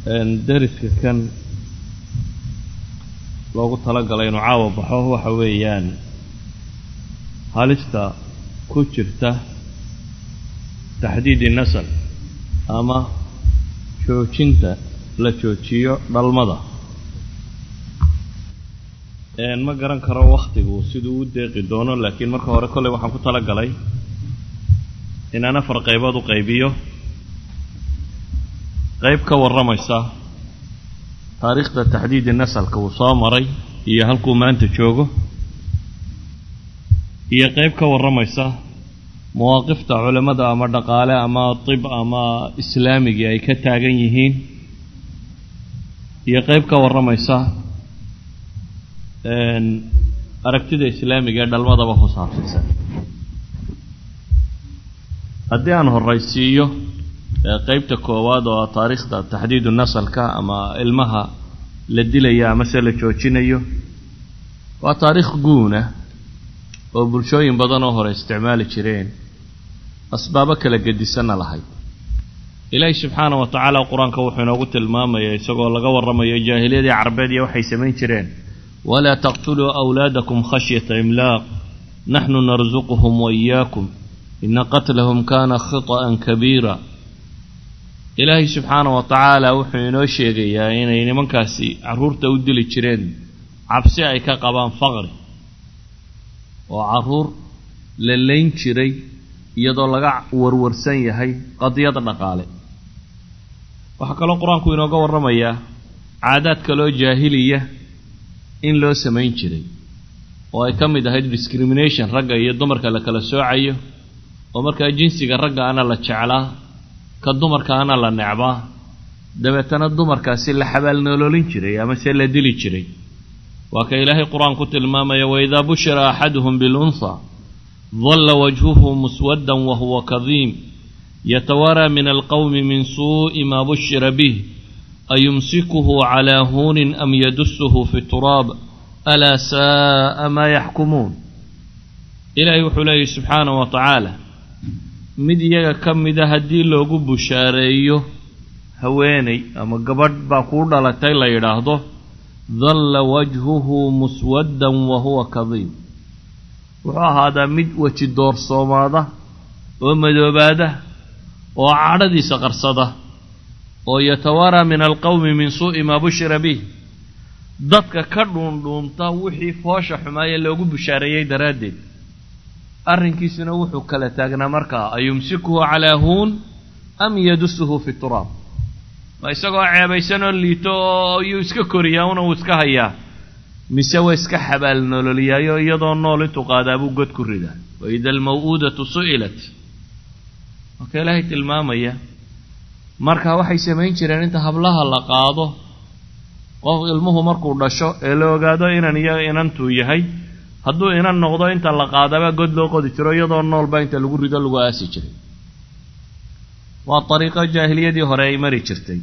deriska kan loogu talagalay inuu caawa baxo waxa weeyaan halista ku jirta taxdiidi nasal ama joojinta la joojiyo dhalmada ma garan karo wakhtigu siduu u deeqi doono laakiin marka hore kolley waxaan ku tala galay inaan afar qaybood u qaybiyo qayb ka warramaysa taariikhda taxdiidi nasalka uu soo maray iyo halkuu maanta joogo iyo qayb ka warramaysa mawaaqifta culimmada ama dhaqaale ama tib ama islaamigii ay ka taagan yihiin iyo qayb ka warramaysa aragtida islaamiga ee dhalmadaba ku saabsiisan haddii aan horraysiiyo qeybta koowaad oo taariikhda taxdiidu nasalka ama ilmaha la dilayo amase la joojinayo waa taariikh guuna oo bulshooyin badan oo hore isticmaali jireen asbaabo kala gedisanna lahayd ilaahi subxaana wa tacaala qur-aanka wuxuu inoogu tilmaamaya isagoo laga warramayo jaahiliyadii carbeed iyo waxay samayn jireen walaa taqtuluu awlaadakum khashyata imlaaq naxnu narsuquhum waiyaakum ina qatlahum kana khita'an kabiira ilaahay subxaana wa tacaala wuxuu inoo sheegayaa inay nimankaasi carruurta u dili jireen cabsi ay ka qabaan faqri oo carruur la layn jiray iyadoo laga warwarsan yahay qadiyad dhaqaale waxaa kaloo qur-aanku inooga warramayaa caadaad kaloo jaahiliya in loo samayn jiray oo ay ka mid ahayd discrimination ragga iyo dumarka la kala soocayo oo markaa jinsiga ragga ana la jeclaa ka dumarka ana la necbaa dabeetana dumarkaasi la xabaalnololin jiray ama se la dili jiray waa ka ilaahay qur-aan ku tilmaamaya waidaa bushira axaduhum bilunha dalla wajhuhu muswaddan wahuwa kadiim yatawaraa min alqowmi min suu'i maa bushira bih ayumsikuhu calaa huunin am yadusuhu fi turaab alaa saa'a maa yaxkumuun ilaahay wuxuu leeyahy subxaana wa tacaala mid iyaga ka mida haddii loogu bushaareeyo haweenay ama gabadh baa kuu dhalatay la yidhaahdo dalla wajhuhu muswaddan wa huwa kadiim wuxuu ahaadaa mid weji doorsoomaada oo madoobaada oo cadhadiisa qarsada oo yatawaraa min alqowmi min suu'i maa bushira bih dadka ka dhuundhuunta wixii foosha xumaaye loogu bushaareeyey daraaddeed arrinkiisuna wuxuu kala taagnaa markaa ayumsikuhu calaa huun am yadusuhu fi turaab ma isagoo ceebaysanoo liito oo iyuu iska koriyaa una uu iska hayaa mise waa iska xabaal nololiyaayo iyadoo nool intuu qaadaabuu god ku ridaa waida almaw-uudatu su'ilat marka ilaahay tilmaamaya marka waxay samayn jireen inta hablaha la qaado qof ilmuhu markuu dhasho ee la ogaado inan iyo inantuu yahay hadduu inan noqdo inta la qaadaba god loo qodi jiro iyadoo noolba inta lagu rido lagu aasi jiray waa dariiqo jaahiliyadii hore ay mari jirtay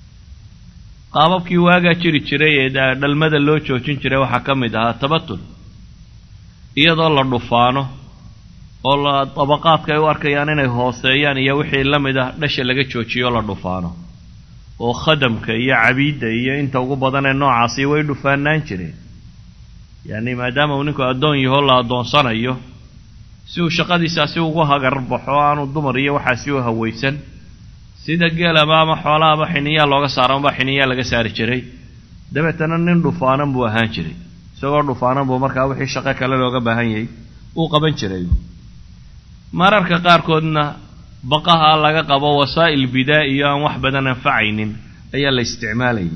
qaababkii waagaa jiri jiray ee dhalmada loo joojin jiray waxaa ka mid ahaa tabatul iyadoo la dhufaano oo la dabaqaadka ay u arkayaan inay hooseeyaan iyo wixii la mid ah dhasha laga joojiyo la dhufaano oo khadamka iyo cabiidda iyo inta ugu badan ee noocaasi way dhufaanaan jireen yacni maadaama uu ninku addoon yahoo la addoonsanayo si uu shaqadiisaasi ugu hagar baxo aanu dumar iyo waxaasi u hawaysan sida geelaba ama xoolahaba xiniyaa looga saaro amba xiniyaa laga saari jiray dabeetana nin dhufaanan buu ahaan jiray isagoo dhufaanan buu markaa wixii shaqo kale looga baahan yahay uu qaban jiray mararka qaarkoodna baqaha laga qabo wasaa'il bidaa iyo aan wax badan anfacaynin ayaa la isticmaalayay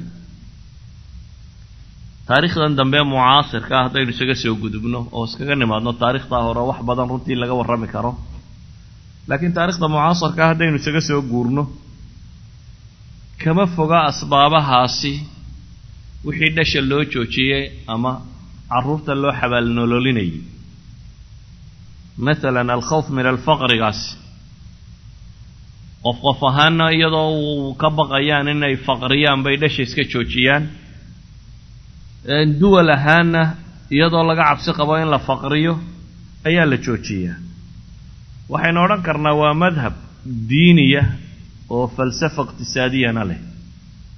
taariikhdan dambe mucaasirka ah haddaynu isaga soo gudubno oo iskaga nimaadno taarikhdaa hore wax badan runtii laga warrami karo laakiin taarikhda mucaasirka ah haddaynu isaga soo guurno kama foga asbaabahaasi wixii dhasha loo joojiyey ama carruurta loo xabaalnololinayay masalan alkhawf min alfaqrigaasi qof qof ahaana iyadoo uu ka baqayaan inay faqriyaan bay dhasha iska joojiyaan duwal ahaana iyadoo laga cabsi qabo in la faqriyo ayaa la joojiyaa waxaynu odhan karnaa waa madhab diiniya oo falsafa iqtisaadiyana leh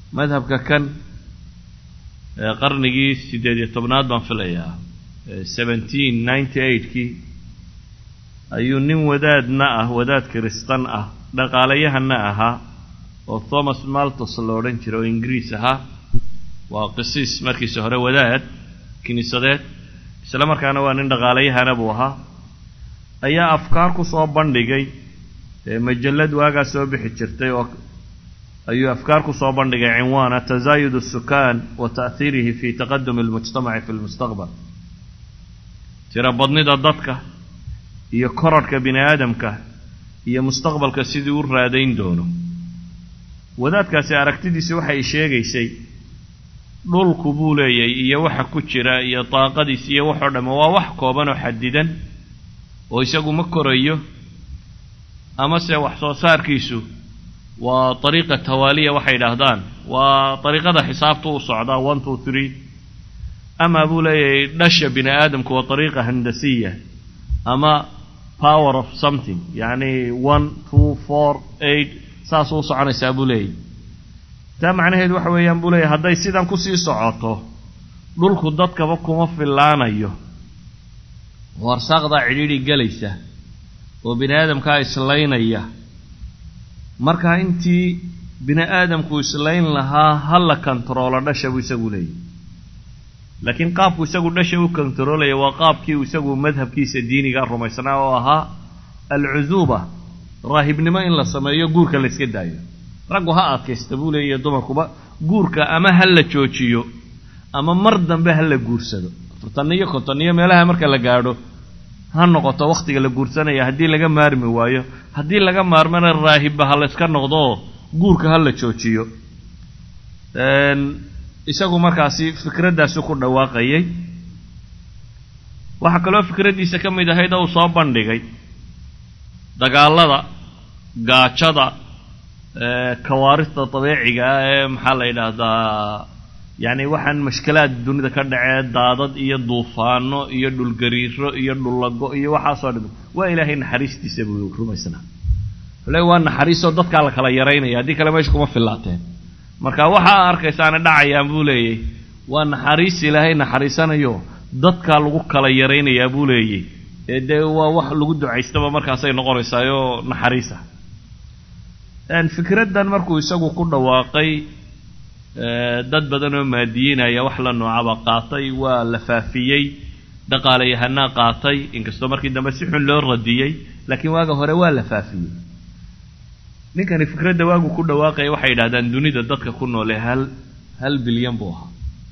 madhabka kan qarnigii siddeed iyo tobnaad baan filayaa seventeen ninety eightkii ayuu nin wadaadna ah wadaad kiristan ah dhaqaalayahana ahaa oo thomas maltos la odhan jiray oo ingiriis ahaa waa qisiis markiisa hore wadaad kiniisadeed isla markaana waa nin dhaqaalayahana buu ahaa ayaa afkaar ku soo bandhigay majallad waagaa soo bixi jirtay oo ayuu afkaar ku soo bandhigay cinwaana tazaayud الsukaan wa ta'hiirihi fi taqadumi اlmujtamaci fi lmustaqbal tiro badnida dadka iyo korarhka bini aadamka iyo mustaqbalka sidii u raadayn doono wadaadkaasi aragtidiisi waxay sheegaysay dhulku buu leeyahay iyo waxa ku jira iyo daaqadiis iyo waxoo dhamme waa wax kooban oo xadidan oo isagu ma korayo amase wax soo saarkiisu waa dariiqa tawaaliya waxay yidhaahdaan waa dariiqada xisaabtu u socdaa one two three ama buu leeyahay dhasha bini aadamku waa dariiqa handasiya ama power of something yacni one two four eight saasuu u soconaysaa buu leeyahy taa macnaheedu waxa weeyaan buu leeyahy hadday sidan kusii socoto dhulku dadkaba kuma fillaanayo oo arsaaqdaa cidhiidhi gelaysa oo bini aadamkaa islaynaya markaa intii bini aadamku islayn lahaa ha la kontaroolo dhasha buu isagu leeyahy laakiin qaabku isagu dhasha u kontaroolaya waa qaabkii uu isagu madhabkiisa diiniga rumaysnaa oo ahaa alcusuuba raahibnimo in la sameeyo guurka la iska daayo raggu ha adkaysta buu leeyahy dumarkuba guurka ama ha la joojiyo ama mar dambe ha la guursado afartan iyo konton iyo meelaha marka la gaadho ha noqoto wakhtiga la guursanaya haddii laga maarmi waayo haddii laga maarmana raahibba ha layska noqdooo guurka ha la joojiyo isagu markaasi fikraddaasi ku dhawaaqayay waxaa kaloo fikraddiisa ka mid ahayd oo uu soo bandhigay dagaalada gaajada kawaarista dabeeciga ah ee maxaa la yidhaahdaa yacni waxaan mashkilaad dunida ka dhacee daadad iyo duufaano iyo dhulgariiro iyo dhullago iyo waxaasoo dham waa ilaahay naxariistiisa buu rumaysnaa le waa naxariisoo dadkaa la kala yaraynaya haddii kale meesha kuma fillaateen marka waxaa arkaysaana dhacayaan buu leeyay waa naxariis ilaahay naxariisanayo dadkaa lagu kala yaraynayaa buu leeyay ee dee waa wax lagu ducaystaba markaasay noqonaysaayoo naxariisa fikraddan markuu isagu ku dhawaaqay dad badan oo maadiyiinaya wax la noocaba qaatay waa la faafiyey dhaqaalayahanaa qaatay inkastoo markii dambe si xun loo radiyey laakiin waaga hore waa la faafiyey ninkani fikradda waagu ku dhawaaqaya waxay yidhahdaan dunida dadka ku noole hal hal bilyan buu ahaa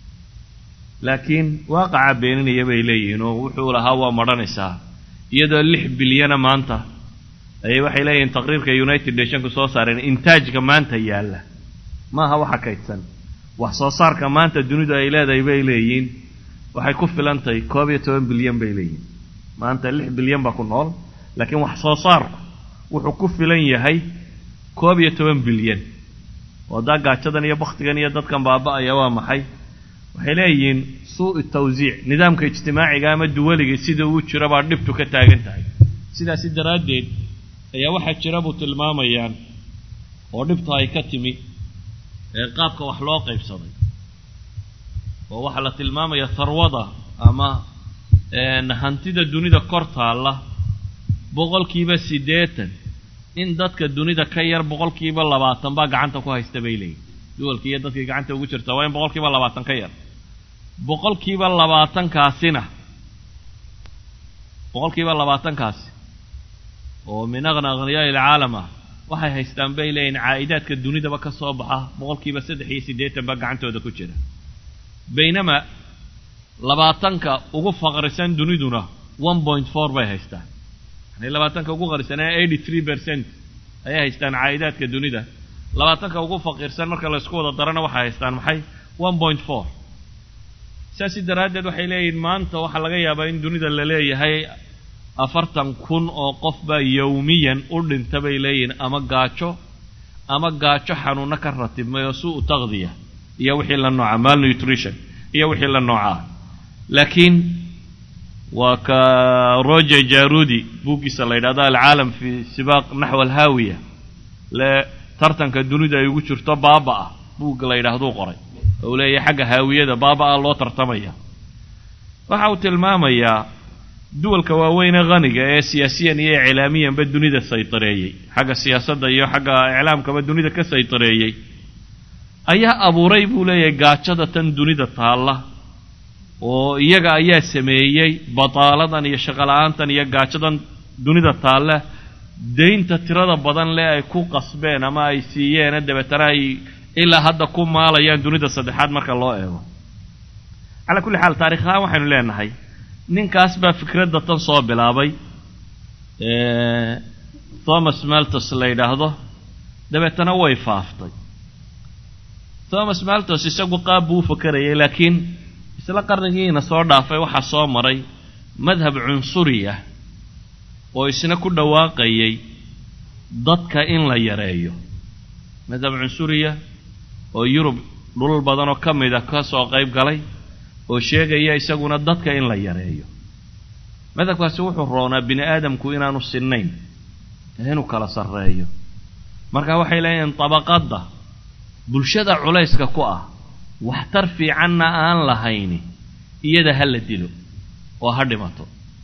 laakiin waaqaca beeninaya bay leeyihiin oo wuxuu lahaa waa madhanaysaa iyadoo lix bilyana maanta ayay waxay leeyihiin taqriirka united nationku soo saareen intaajka maanta yaalla maaha waxa kaydsan wax soo saarka maanta dunidu ay leedahay bay leeyihiin waxay ku filantahay koob iyo toban bilyan bay leeyihiin maanta lix bilyan baa ku nool laakiin wax soo saarku wuxuu ku filan yahay koob iyo toban bilyan oo daa gaajadan iyo bakhtigan iyo dadkan baaba'aya waa maxay waxay leeyihiin suu tawsiic nidaamka ijtimaaciga ama duwaliga sida uu jiro baa dhibtu ka taagan tahay sidaasi daraaddeed ayaa waxaa jira buu tilmaamayaan oo dhibta ay ka timi ee qaabka wax loo qaybsaday oo waxaa la tilmaamaya harwada ama hantida dunida kor taalla boqolkiiba siddeetan in dadka dunida ka yar boqolkiiba labaatan baa gacanta ku haysta bay leeyihin duwalkii iyo dadkii gacanta ugu jirta waa in boqolkiiba labaatan ka yar boqolkiiba labaatankaasina boqolkiiba labaatankaasi oo min aqna akhniyaai ilcaalam ah waxay haystaan bay leeyihin caa'idaadka dunidaba ka soo baxa boqolkiiba saddex iyo siddeetan baa gacantooda ku jira baynamaa labaatanka ugu faqrisan duniduna one point four bay haystaan yani labaatanka ugu qarisanee eighty three percent ayay haystaan caa'idaadka dunida labaatanka ugu faqiirsan marka laysku wada darana waxay haystaan maxay one point four saasi daraaddeed waxay leeyihin maanta waxaa laga yaabaa in dunida la leeyahay afartan kun oo qof baa yowmiyan u dhinta bay leeyihiin ama gaajo ama gaajo xanuuno ka ratibmay oo suu taqdiya iyo wixii la nooca malnutrition iyo wixii la noocaa laakiin waa ka roger jarudi buuggiisa la yidhahdo alcaalam fi sibaaq naxw alhaawiya le tartanka dunida ay ugu jirto baaba ah buugga la yidhaahduu qoray oo uu leeyahay xagga haawiyada baaba-a loo tartamaya waxa uu tilmaamayaa duwalka waaweyn ee khaniga ee siyaasiyan iyo iclaamiyanba dunida saytareeyey xagga siyaasadda iyo xagga iclaamkaba dunida ka saytareeyey ayaa abuuray buu leeyahay gaajada tan dunida taalla oo iyaga ayaa sameeyey bataaladan iyo shaqola-aantan iyo gaajadan dunida taalla daynta tirada badan le ay ku qasbeen ama ay siiyeene dabeetana ay ilaa hadda ku maalayaan dunida saddexaad marka loo eego calaa kulli xaal taarikh ahaan waxaynu leenahay ninkaas baa fikradda tan soo bilaabay thomas maltos la yidhaahdo dabeetana way faaftay thomas maltos isagu qaab buu u fakarayay laakiin isla qarnigiina soo dhaafay waxaa soo maray madhab cunsuri ah oo isna ku dhawaaqayay dadka in la yareeyo madhab cunsuriya oo yurub dhulal badan oo ka mid a ka soo qayb galay oo sheegaya isaguna dadka in la yareeyo madhabkaasi wuxuu roonaa bini aadamku inaanu sinnayn ee inuu kala sarreeyo marka waxay leeyihiin dabaqadda bulshada culayska ku ah waxtar fiicanna aan lahayni iyada ha la dilo oo ha dhimato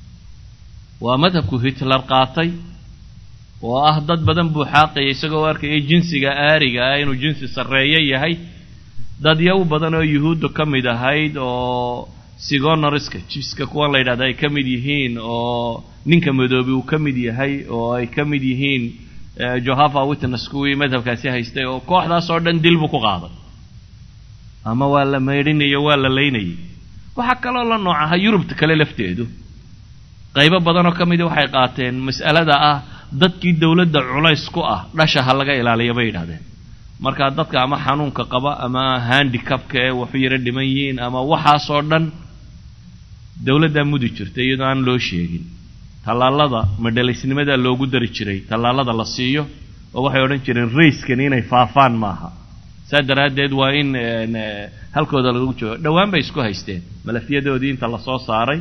waa madhabku hitler qaatay oo ah dad badan buu xaaqaya isagoo arkaya jinsiga aariga ah inuu jinsi sarreeyo yahay dadyaw badan oo yuhuudda ka mid ahayd oo sigonoriska jiska kuwan la yidhahda ay ka mid yihiin oo ninka madoobi uu ka mid yahay oo ay ka mid yihiin johava witness kuwii madhabkaasi haystay oo kooxdaas oo dhan dil buu ku qaaday ama waa la maydhinayo waa la laynayay waxaa kaloo la nooc aha yurubta kale lafteedu qaybo badan oo ka midi waxay qaateen mas'alada ah dadkii dowladda culays ku ah dhasha ha laga ilaaliya bay yidhahdeen markaa dadka ama xanuunka qaba ama handicabka ee waxu yaro dhiman yihiin ama waxaasoo dhan dowladdaa mudi jirta iyadoo aan loo sheegin tallaalada madhalaysnimadaa loogu dari jiray tallaalada la siiyo oo waxay odhan jireen rayskani inay faafaan maaha saa daraaddeed waa in halkooda lagu joogo dhowaan bay isku haysteen malafyadoodii inta lasoo saaray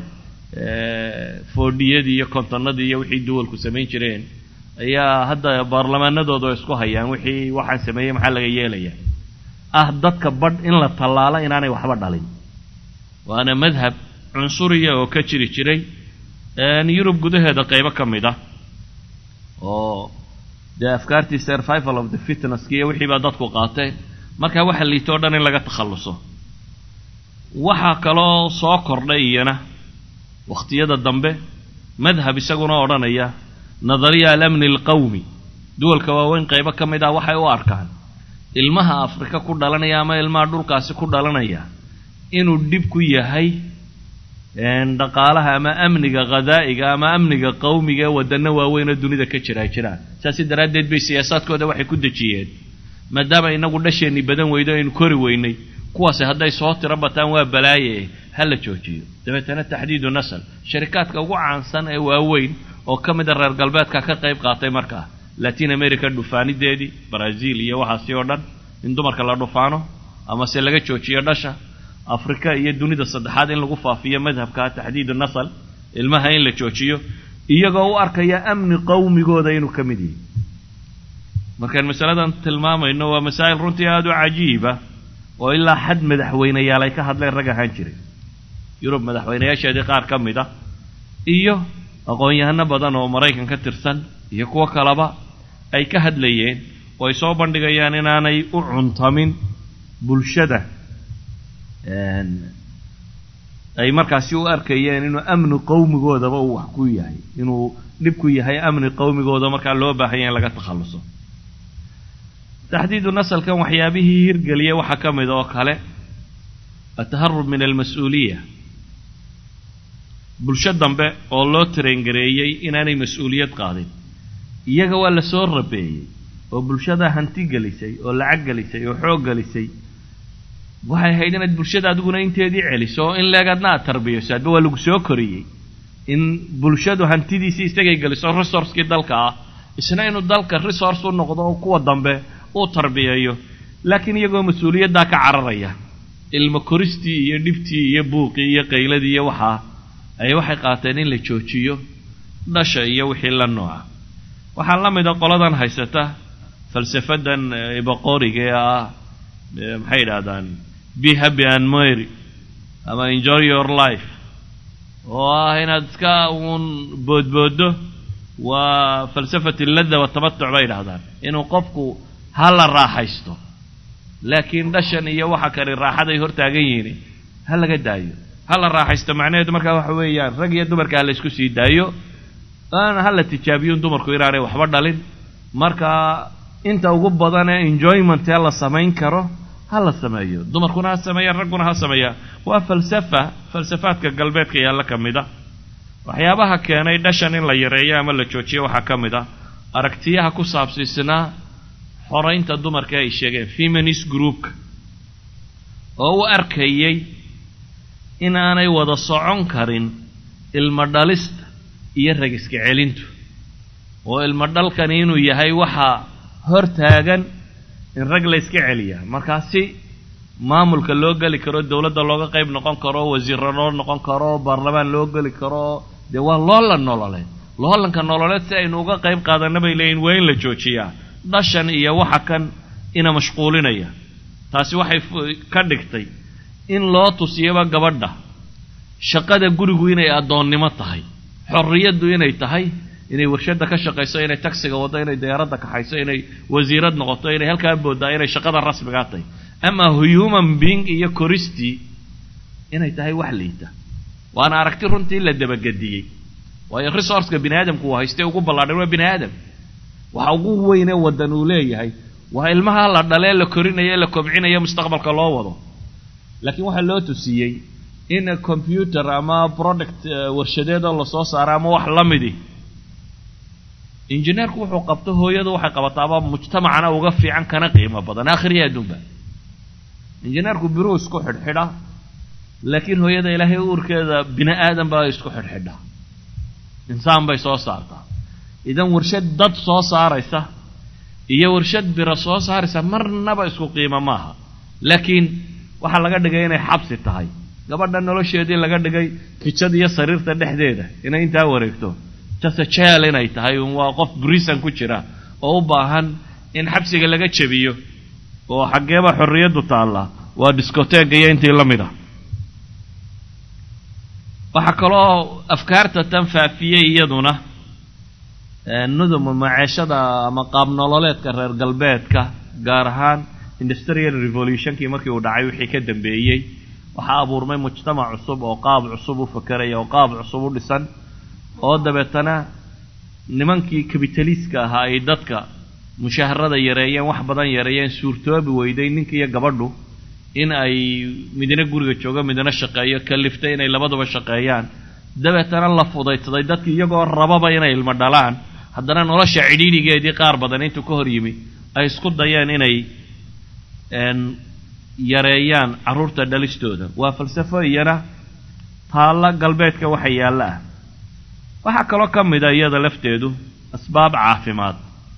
foodhiyadii iyo kontonnadii iyo wixii duwalku samayn jireen ayaa hadda baarlamaanadooda oo isku hayaan wixii waxaan sameeyey maxaa laga yeelayaa ah dadka badh in la tallaalo inaanay waxba dhalin waana madhab cunsuriya oo ka jiri jiray yurub gudaheeda qaybo ka mid ah oo dee afkaartii survival of the fitnesski iyo wixii baa dadku qaateen markaa waxa liito o dhan in laga takhalluso waxaa kaloo soo kordhay iyana wakhtiyada dambe madhab isaguna odhanaya nadariya alamni alqawmi duwalka waaweyn qaybo ka mid ah waxay u arkaan ilmaha afrika ku dhalanaya ama ilmaha dhulkaasi ku dhalanaya inuu dhib ku yahay dhaqaalaha ama amniga khadaa'iga ama amniga qawmiga ee wadano waaweyn oo dunida ka jira jiraan saasi daraaddeed bay siyaasaadkooda waxay ku dejiyeen maadaama inagu dhasheenni badan weydo aynu kori weynay kuwaasi hadday soo tiro bataan waa balaaye ha la joojiyo dabeetana taxdiidu nasal sharikaadka ugu caansan ee waaweyn oo ka mida reer galbeedka ka qayb qaatay markaa latin america dhufaanideedii brazil iyo waxaasi oo dhan in dumarka la dhufaano amase laga joojiyo dhasha afrika iyo dunida saddexaad in lagu faafiyo madhabka taxdiidu nasal ilmaha in la joojiyo iyagoo u arkaya amni qawmigooda inuu ka mid yahay markaan masaladan tilmaamayno waa masaa'il runtii aada u cajiiba oo ilaa xad madaxweyneyaal ay ka hadleen rag ahaan jiray yurub madaxweynayaasheedii qaar ka mid ah iyo aqoon-yahano badan oo maraykan ka tirsan iyo kuwo kaleba ay ka hadlayeen oo ay soo bandhigayaan inaanay u cuntamin bulshada ay markaasi u arkayeen inuu amni qawmigoodaba uu wax ku yahay inuu dhib ku yahay amni qawmigooda markaa loo baahanya in laga takhalluso taxdiidu nasalkan waxyaabihii hirgeliya waxaa ka mid oo kale ataharub min almas-uuliya bulsho dambe oo loo tarengareeyey inaanay mas-uuliyad qaadin iyaga waa la soo rabeeyey oo bulshada hanti gelisay oo lacag gelisay oo xoog gelisay waxay ahayd inaad bulshada adiguna inteedii celiso oo in leegaadna aad tarbiyayso hadba waa lagu soo koriyey in bulshadu hantidiisii isagay geliso resourcekii dalka ah isna inuu dalka resource u noqdo oo kuwa dambe uu tarbiyeeyo laakiin iyagoo mas-uuliyaddaa ka cararaya ilmo koristii iyo dhibtii iyo buuqii iyo qayladii iyo waxaa ayay waxay qaateen in la joojiyo dhasha iyo wixii la nooca waxaa la mid a qoladan haysata falsafadan ibaqoriga ee ah maxay yidhahdaan be happy and mary ama enjoy your life oo ah inaad iska uun boodbooddo waa falsafat alladda watamatuc bay yidhahdaan inuu qofku ha la raaxaysto laakiin dhashan iyo waxa kale raaxaday hor taagan yihiin ha laga daayo ha la raaxaysto macnaheedu markaa waxa weeyaan rag iyo dumarka ha la isku sii daayo aana ha la tijaabiyun dumarku inaanay waxba dhalin marka inta ugu badanee enjoyment ee la samayn karo ha la sameeyo dumarkuna ha sameeyaan ragguna ha sameeyaan waa falsafa falsafaadka galbeedka yaalla ka mid a waxyaabaha keenay dhashan in la yareeyo ama la joojiyo waxaa ka mid ah aragtiyaha ku saabsiisnaa xoraynta dumarka ay sheegeen feminist groupka oo u arkayay inaanay wada socon karin ilmo dhalista iyo ragiska celintu oo ilmo dhalkani inuu yahay waxaa hor taagan in rag la yska celiyaa markaasi maamulka loo geli karo dowladda looga qayb noqon karo wasiirra loo noqon karo baarlamaan loo geli karo dee waa loolan nololeed loolanka nololeed si aynu uga qayb qaadana bay leeyihin waa in la joojiyaa dhashan iyo waxa kan ina mashquulinaya taasi waxay ka dhigtay in loo tusiyaba gabadha shaqada gurigu inay addoonnimo tahay xorriyaddu inay tahay inay warshadda ka shaqayso inay tagsiga waddo inay diyaaradda kaxayso inay wasiirad noqoto inay halkaa booddaa inay shaqada rasmigaa tahay ama human being iyo koristii inay tahay wax liita waana aragti runtii la dabagediyey waayo resourceka bini aadamku uu haystay ugu ballaadhan waa bini aadam waxa ugu weynee waddan uu leeyahay waa ilmaha la dhalee la korinayo la kobcinayo mustaqbalka loo wado laakiin waxaa loo tusiyey in computer ama product warshadeedoo lasoo saaro ama wax la midi injineerku wuxuu qabto hooyadu waxay qabataaba mujtamacana uga fiican kana qiimo badan aakhiriya adduunba injineerku biruu isku xidhxidha laakiin hooyada ilaahay uurkeeda bini aadan baa isku xidhxidha insaan bay soo saartaa idan warshad dad soo saaraysa iyo warshad biro soo saaraysa marnaba isku qiimo maaha laakiin waxaa laga dhigay inay xabsi tahay gabadha nolosheedii laga dhigay kijad iyo sariirta dhexdeeda inay intaa wareegto jase jeel inay tahay waa qof brisan ku jira oo u baahan in xabsiga laga jebiyo oo xaggeeba xorriyaddu taalla waa discoteega iyo intii la mid ah waxaa kaloo afkaarta tan faafiyey iyaduna nuduma maceeshada ama qaab nololeedka reer galbeedka gaar ahaan industrial revolutionkii markii uu dhacay wixii ka dambeeyey waxaa abuurmay mujtamac cusub oo qaab cusub u fakeraya oo qaab cusub u dhisan oo dabeetana nimankii kabitaliiska ahaa ay dadka mushaharada yareeyeen wax badan yareeyeen suurtoobi weyday ninka iyo gabadhu in ay midna guriga joogo midna shaqeeyo kaliftay inay labaduba shaqeeyaan dabeetana la fudaysaday dadki iyagoo rababa inay ilmo dhalaan haddana nolosha cidhiidhigeedii qaar badan intuu ka hor yimi ay isku dayeen inay yareeyaan carruurta dhalistooda waa falsafo iyana taalla galbeedka waxa yaalla ah waxaa kaloo ka mid a iyada lafteedu asbaab caafimaad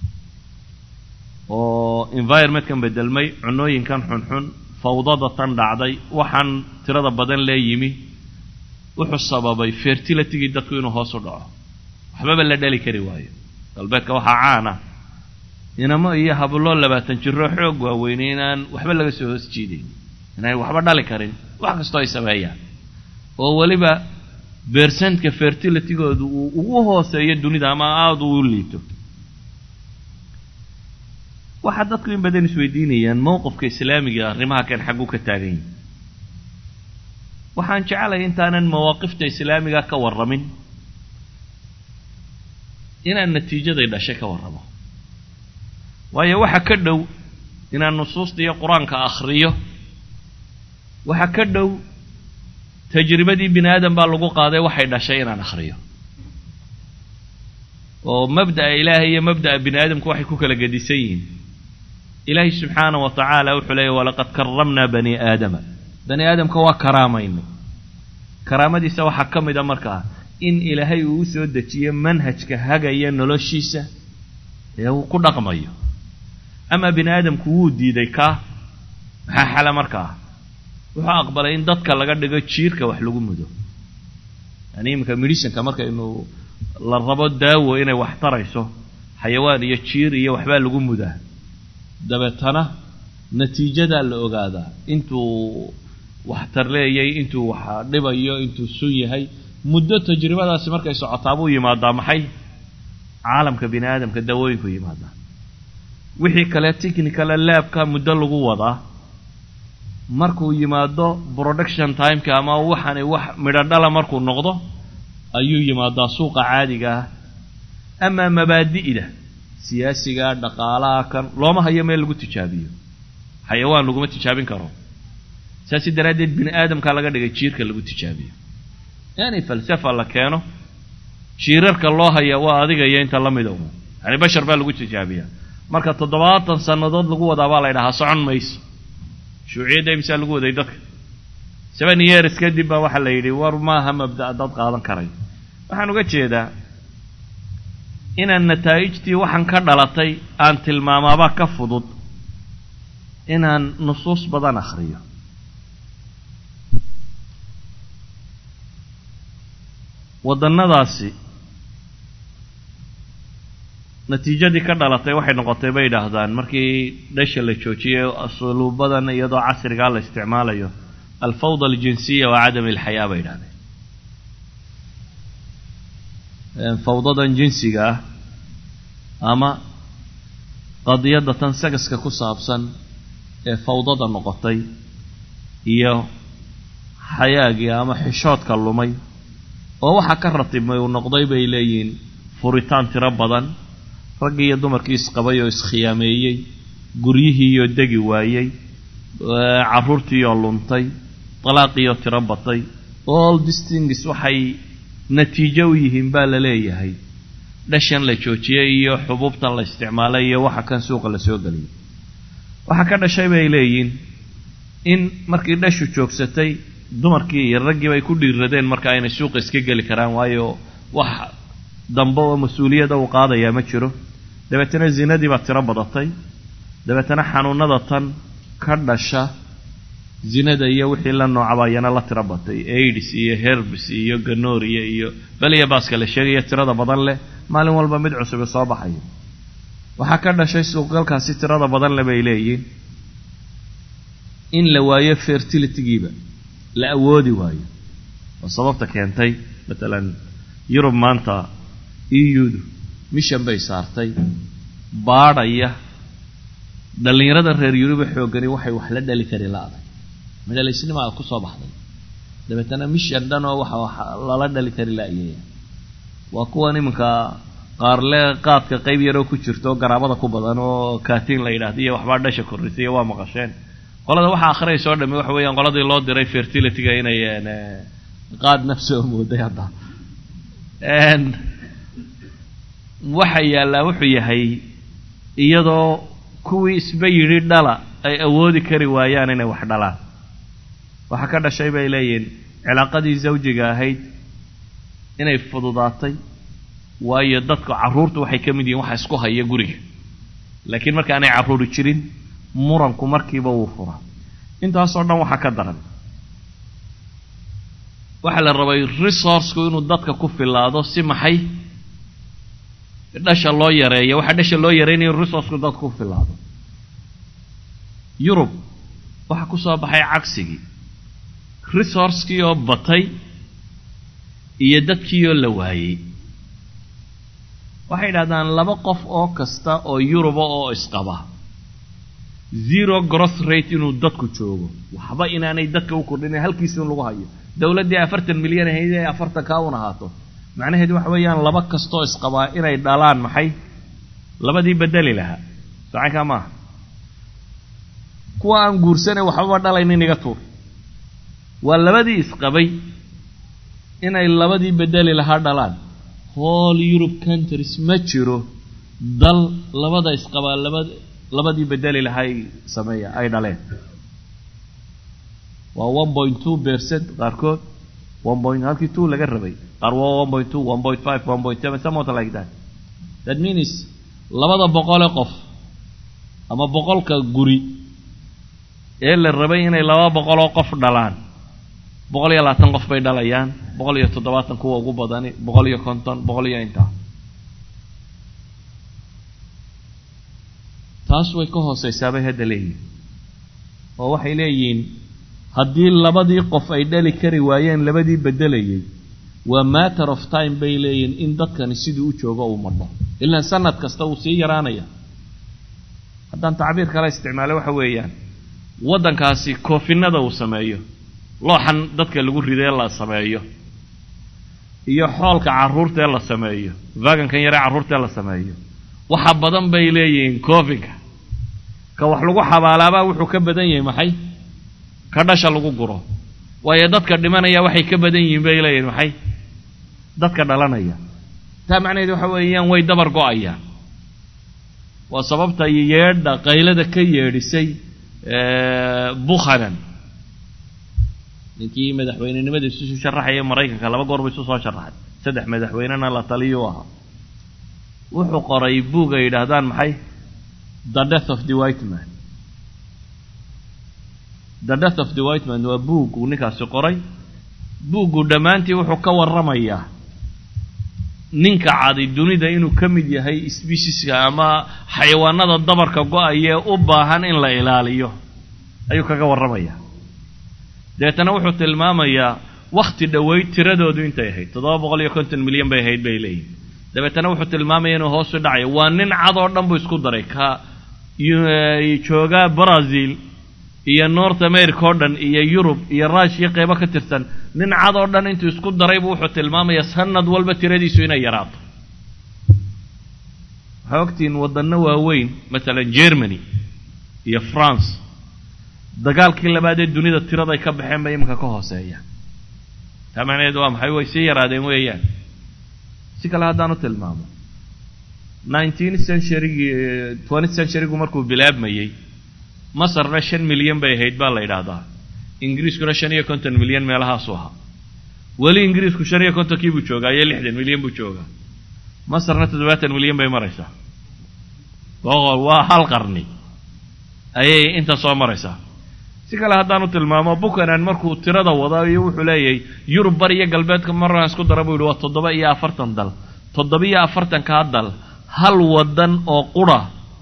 oo environmentkan bedelmay cunooyinkan xunxun fawdada tan dhacday waxaan tirada badan lee yimi wuxuu sababay fertilitygii dadku inuu hoos u dhaco waxbaba la dhali kari waayo galbeedka waxaa caana inamo iyo hablo labaatan jiro xoog waaweynay inaan waxba laga soo hoos jiidayn inaan waxba dhali karin wax kastoo ay sameeyaan oo weliba bercentka fertilitygoodu uu ugu hooseeyo dunida ama aada uu liito waxaa dadku in badan isweydiinayaan mowqifka islaamiga arrimaha kan xagguu ka taagan yahi waxaan jecelahay intaanan mawaaqifta islaamiga ka warramin inaan natiijaday dhashay ka warramo waayo waxa ka dhow inaan nusuusta iyo qur-aanka akhriyo waxa ka dhow tajribadii bini aadam baa lagu qaaday waxay dhashay inaan akhriyo oo mabda'a ilaahay iyo mabda'a bini aadamku waxay ku kala gedisan yihiin ilaahay subxaana wa tacaala wuxuu leeyahy walaqad karamnaa bani aadama bani aadamka waa karaamayno karaamadiisa waxaa ka mid a markaa in ilaahay uu u soo dejiyo manhajka hagaya noloshiisa ee uu ku dhaqmayo ama bini aadamku wuu diiday kaa maxaa xala markaa wuxuu aqbalay in dadka laga dhigo jiirka wax lagu mudo yani iminka medhicinka markaynu la rabo daawo inay wax tarayso xayawaan iyo jiir iyo waxbaa lagu mudaa dabeetana natiijadaa la ogaadaa intuu waxtar leeyay intuu wax dhibayo intuu sun yahay muddo tajribadaasi markay socotaa buu yimaadaa maxay caalamka bini aadamka dawooyinku yimaadaa wixii kale technicala laabka muddo lagu wadaa markuu yimaado production timeka ama waxani wax midho dhala markuu noqdo ayuu yimaadaa suuqa caadiga ah amaa mabaadi'da siyaasiga dhaqaalaha kan looma hayo meel lagu tijaabiyo xayawaan laguma tijaabin karo saasi daraaddeed bini aadamkaa laga dhigay jiirka lagu tijaabiyo yani falsafa la keeno jiirarka loo haya waa adiga iyo inta la mida un yani bashar baa lagu tijaabiyaa marka toddobaatan sannadood lagu wadaa baa la ydhahaa socon mayso shuuciyadda imsaa lagu waday dadka seven years kadib baa waxaa la yidhi war maaha mabda' dad qaadan karay waxaan uga jeedaa inaan nataa'ijtii waxaan ka dhalatay aan tilmaamaaba ka fudud inaan nusuus badan akhriyo waddannadaasi natiijadii ka dhalatay waxay noqotay bay yidhaahdaan markii dhasha la joojiyay asluubadan iyadoo casrigaa la isticmaalayo alfawda aljinsiya wa cadami alxayaa bay yidhahdeen fawdadan jinsiga ah ama qadiyadda tan sagaska ku saabsan ee fawdada noqotay iyo xayaagii ama xishoodka lumay oo waxaa ka ratibmay uu noqday bay leeyihiin furitaan tiro badan raggii iyo dumarkii isqabay oo iskhiyaameeyey guryihiioo degi waayey carruurtiioo luntay dalaaqiioo tiro batay all distingis waxay natiijo u yihiin baa la leeyahay dhashan la joojiyey iyo xubuubtan la isticmaalay iyo waxa kan suuqa la soo geliyay waxaa ka dhashay bay leeyihiin in markii dhashu joogsatay dumarkii iyo raggiiba ay ku dhiiradeen marka aynay suuqa iska geli karaan waayo wax dambe oo mas-uuliyada uu qaadayaa ma jiro dabeetana zinadii baa tiro badatay dabeetana xanuunada tan ka dhasha zinada iyo wixii la noocaba ayana la tiro batay aids iyo herbs iyo ganoria iyo beliya baaska la sheegaya tirada badan leh maalin walba mid cusubi soo baxayo waxaa ka dhashay suuqgalkaasi tirada badan le bay leeyihiin in la waayo fertilitygiiba la awoodi waayo oo sababta keentay matalan yurub maanta eudu mishan bay saartay baadhaya dhallinyarada reer yuruba xooggani waxay wax la dhali kari la-day madhalaysnimaa ku soo baxday dabeetana mishan dhan oo waxa lala dhali kari la-yaya waa kuwan iminka qaarle qaadka qayb yaroo ku jirto garaabada ku badan oo katiin la yidhahda iyo waxbaa dhasha korrisay iyo waa maqasheen qolada waxaa akhriyaysa o dhami waxa weeyaan qoladii loo diray fertilityga inay qaad nafsoo mooday hadda waxa yaallaa wuxuu yahay iyadoo kuwii isba yidhi dhala ay awoodi kari waayaan inay wax dhalaan waxaa ka dhashay bay leeyihiin cilaaqadii zawjiga ahayd inay fududaatay waayo dadka carruurtu waxay ka mid yihiin waxa isku haya guriga laakiin marka aanay carruuri jirin muranku markiiba wuu furaa intaasoo dhan waxaa ka daran waxaa la rabay resourceku inuu dadka ku filaado si maxay dhasha loo yareeyo waxaa dhasha loo yareynayo resourceku dadka ku filaado yurub waxaa ku soo baxay cagsigii resourcekii oo batay iyo dadkii oo la waayey waxay yidhahdaan laba qof oo kasta oo yuruba oo isqaba zero gross rate inuu dadku joogo waxba inaanay dadka u kordhin halkiisi in lagu hayo dowladdii afartan milyan ahayd ee afartan kaa un ahaato macnaheedu waxa weeyaan laba kastoo isqabaa inay dhalaan maxay labadii bedeli lahaa sacankaa maaha kuwa aan guursanay waxbaba dhalaynin iga tuur waa labadii isqabay inay labadii bedeli lahaa dhalaan whole europe countries ma jiro dal labada isqabaa laba labadii bedeli lahaa ay sameeya ay dhaleen waa one point two percent qaarkood one point halkii two laga rabay qaar waa one point two one point five one point seven somewhat like that that means labada boqole qof ama boqolka guri ee la rabay inay laba boqoloo qof dhalaan boqol iyo labaatan qof bay dhalayaan boqol iyo toddobaatan kuwa ugu badani boqol iyo konton boqol iyo intaa taas way ka hooseysaabay hadda leeyihin oo waxay leeyihiin haddii labadii qof ay dhali kari waayeen labadii beddelayay waa matter of time bay leeyihiin in dadkani sidii u joogo uu madho ilaan sanad kasta uu sii yaraanaya haddaan tacbiir kale isticmaalo waxa weeyaan waddankaasi koofinada uu sameeyo looxan dadka lagu ridee la sameeyo iyo xoolka carruurtaee la sameeyo vagankan yaree carruurtaee la sameeyo waxa badan bay leeyihiin koofinka ka wax lagu xabaalaabaa wuxuu ka badan yahay maxay ka dhasha lagu guro waayo dadka dhimanaya waxay ka badan yihiin bay leeyihin maxay dadka dhalanaya taa macnaheed waxa weeyaan way dabar go-ayaan waa sababta yeedha qaylada ka yeedhisay bukhanan ninkii madaxweynenimada isu sharaxaya maraykanka laba goor ba isu soo sharaxay saddex madaxweynena la taliyuu ahaa wuxuu qoray buug ay yidhaahdaan maxay the death of the white man the death of the white man waa buug uu ninkaasi qoray buuggu dhammaantii wuxuu ka warramayaa ninka cadi dunida inuu ka mid yahay sbesiska ama xayawaanada dabarka go-ayee u baahan in la ilaaliyo ayuu kaga warramayaa dabeetana wuxuu tilmaamayaa wakhti dhoweyd tiradoodu intay ahayd toddoba boqol iyo konton milyan bay ahayd bay leeyihin dabeetana wuxuu tilmaamaya inuu hoosu dhacayo waa nin cad oo dhan buu isku daray ka joogaa brazil iyo north america oo dhan iyo yurub iyo rushiya qeybo ka tirsan nin cad oo dhan intuu isku daraybu wuxuu tilmaamayaa sanad walba tiradiisu inay yaraato waxaa ogtihiin waddanno waaweyn masalan germany iyo france dagaalkii labaad ee dunida tiraday ka baxeen bay iminka ka hooseeyaan taa macnaheed waa maxay way sii yaraadeen weeyaan si kale haddaan u tilmaamo nineteen centurygii twenty centurygu markuu bilaabmayey masarna shan milyan bay ahayd baa la yidhaahdaa ingiriiskuna shan iyo konton milyan meelahaasu ahaa weli ingiriisku shan iyo kontonkii buu joogaa iyo lixdan milyan buu joogaa masarna toddobaatan milyan bay maraysaa boqol waa hal qarni ayay inta soo maraysaa si kale haddaan u tilmaamo bukanan markuu tirada wada iyo wuxuu leeyahay yurub bar iyo galbeedka maraan isku dara buu yihi waa toddoba iyo afartan dal toddoba iyo afartankaa dal hal waddan oo qura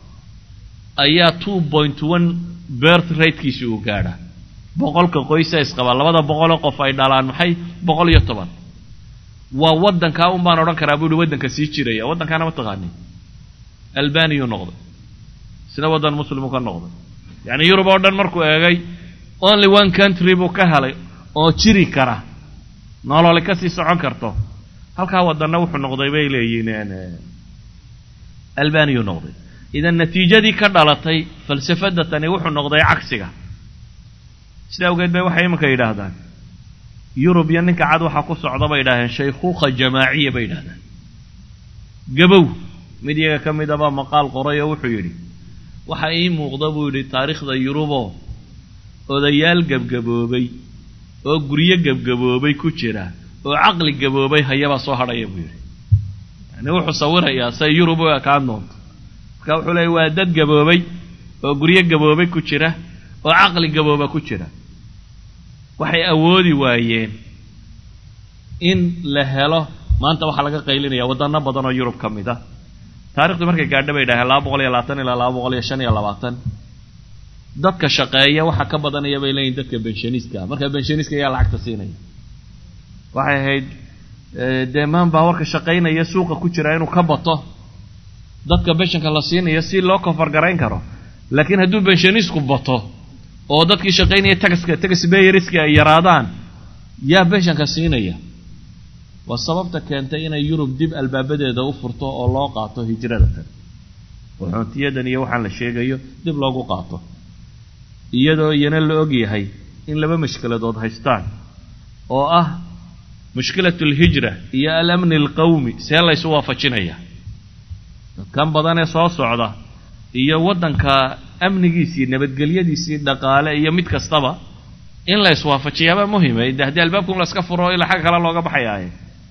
ayaa two point one birth ratekiisi uu gaadha boqolka qoysa isqabaa labada boqoloo qof ay dhalaan maxay boqol iyo toban waa waddankaa un baan odhan karaa buu yihi waddanka sii jiraya waddankaana ma taqaanin albaniyuu noqday isna waddan muslimuu ka noqday yacni yurub oo dhan markuu eegay only one country buu ka helay oo jiri kara nololi ka sii socon karto halkaa waddanna wuxuu noqday bay leeyihiin albaniyuu noqday idan natiijadii ka dhalatay falsafadda tani wuxuu noqday cagsiga sida awgeed bay waxay iminka yidhaahdaan yurub iyo ninka cad waxaa ku socda bay yidhahdeen shaykhuuqa jamaaciya bay yidhahdaan gabow mid iyaga ka mid abaa maqaal qoray oo wuxuu yidhi waxaa ii muuqda buu yidhi taariikhda yuruboo odayaal gebgaboobay oo guryo gebgaboobay ku jira oo caqli gaboobay hayabaa soo hadhaya buu yidhi yani wuxuu sawirayaa say yurub u ekaan doonto marka wuxuu leeyay waa dad gaboobay oo guryo gaboobay ku jira oo caqli gabooba ku jira waxay awoodi waayeen in la helo maanta waxaa laga qaylinaya waddano badan oo yurub ka mid ah taarikhdu markay gaadha bay idhaheen laba boqol iyo labaatan ilaa laba boqol iyo shan iyo labaatan dadka shaqeeya waxa ka badanaya bay leeyihin dadka benshaniska marka benshaniska ayaa lacagta siinaya waxay ahayd dee maan baa warka shaqaynaya suuqa ku jira inuu ka bato dadka benshanka la siinayo si loo kofargarayn karo laakiin hadduu benshanisku bato oo dadkii shaqaynaya tagaska tagas bayeriski ay yaraadaan yaa benshanka siinaya waa sababta keentay inay yurub dib albaabadeeda u furto oo loo qaato hijrada tan waxoontiyadan iyo waxaan la sheegayo dib loogu qaato iyadoo iyana la og yahay in laba mashkiladood haystaan oo ah mushkilat alhijra iyo alamni alqawmi see laysu waafajinaya dadkan badanee soo socda iyo waddanka amnigiisii nabadgelyadiisii dhaqaale iyo mid kastaba in la iswaafajiyaaba muhima de haddii albaabkun la iska furo ilaa xagga kale looga baxayaaye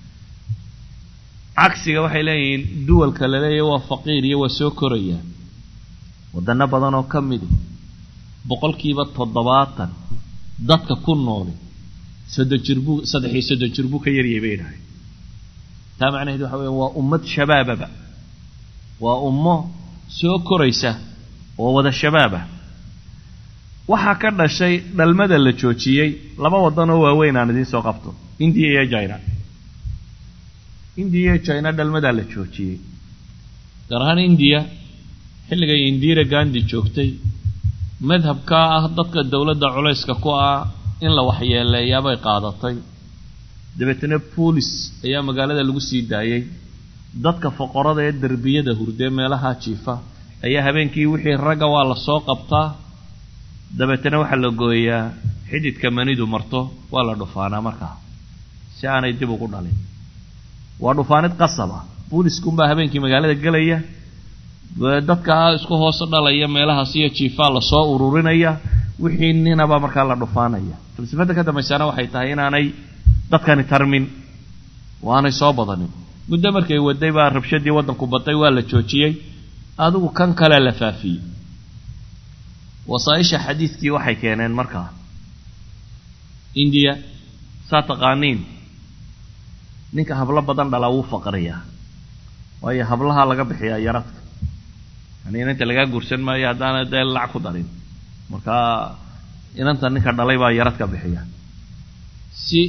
cagsiga waxay leeyihiin duwalka la leeyahy waa faqiir iyo waa soo koraya waddanno badan oo ka midi boqolkiiba toddobaatan dadka ku nooli soddon jir buu saddex iyo soddon jir buu ka yaryay bay idhahay taa macnaheed waxa weya waa ummad shabaababa waa ummo soo koraysa oo wada shabaabah waxaa ka dhashay dhalmada la joojiyey laba waddan oo waaweyn aan idiin soo qabto indiya iyo china indiya iyo china dhalmadaa la joojiyey gaar ahaan indiya xilligay indira gandi joogtay madhabkaa ah dadka dowladda culayska ku ah in la waxyeeleeyaabay qaadatay dabeetana boolis ayaa magaalada lagu sii daayey dadka foqorada ee derbiyada hurdee meelaha jiifa ayaa habeenkii wixii ragga waa la soo qabtaa dabeetana waxaa la gooyaa xididka manidu marto waa la dhufaanaa markaa si aanay dib ugu dhalin waa dhufaanid qasab ah booliskunbaa habeenkii magaalada gelaya dadkaa isku hoos dhalaya meelahaas iyo jiifaa lasoo ururinaya wixii ninaba markaa la dhufaanaya falsafada ka dambaysana waxay tahay inaanay dadkani tarmin oo aanay soo badanin muddo markay waday baa rabshadii waddanku batay waa la joojiyey adigu kan kale la faafiyey wasaaisha xadiidkii waxay keeneen markaa indiya saa taqaaniin ninka hablo badan dhalaa wuu faqriyaa waayo hablaha laga bixiyaa yaradka yani inanta lagaa guursan maayo haddaana dee lac ku darin markaa inanta ninka dhalay baa yaradka bixiya si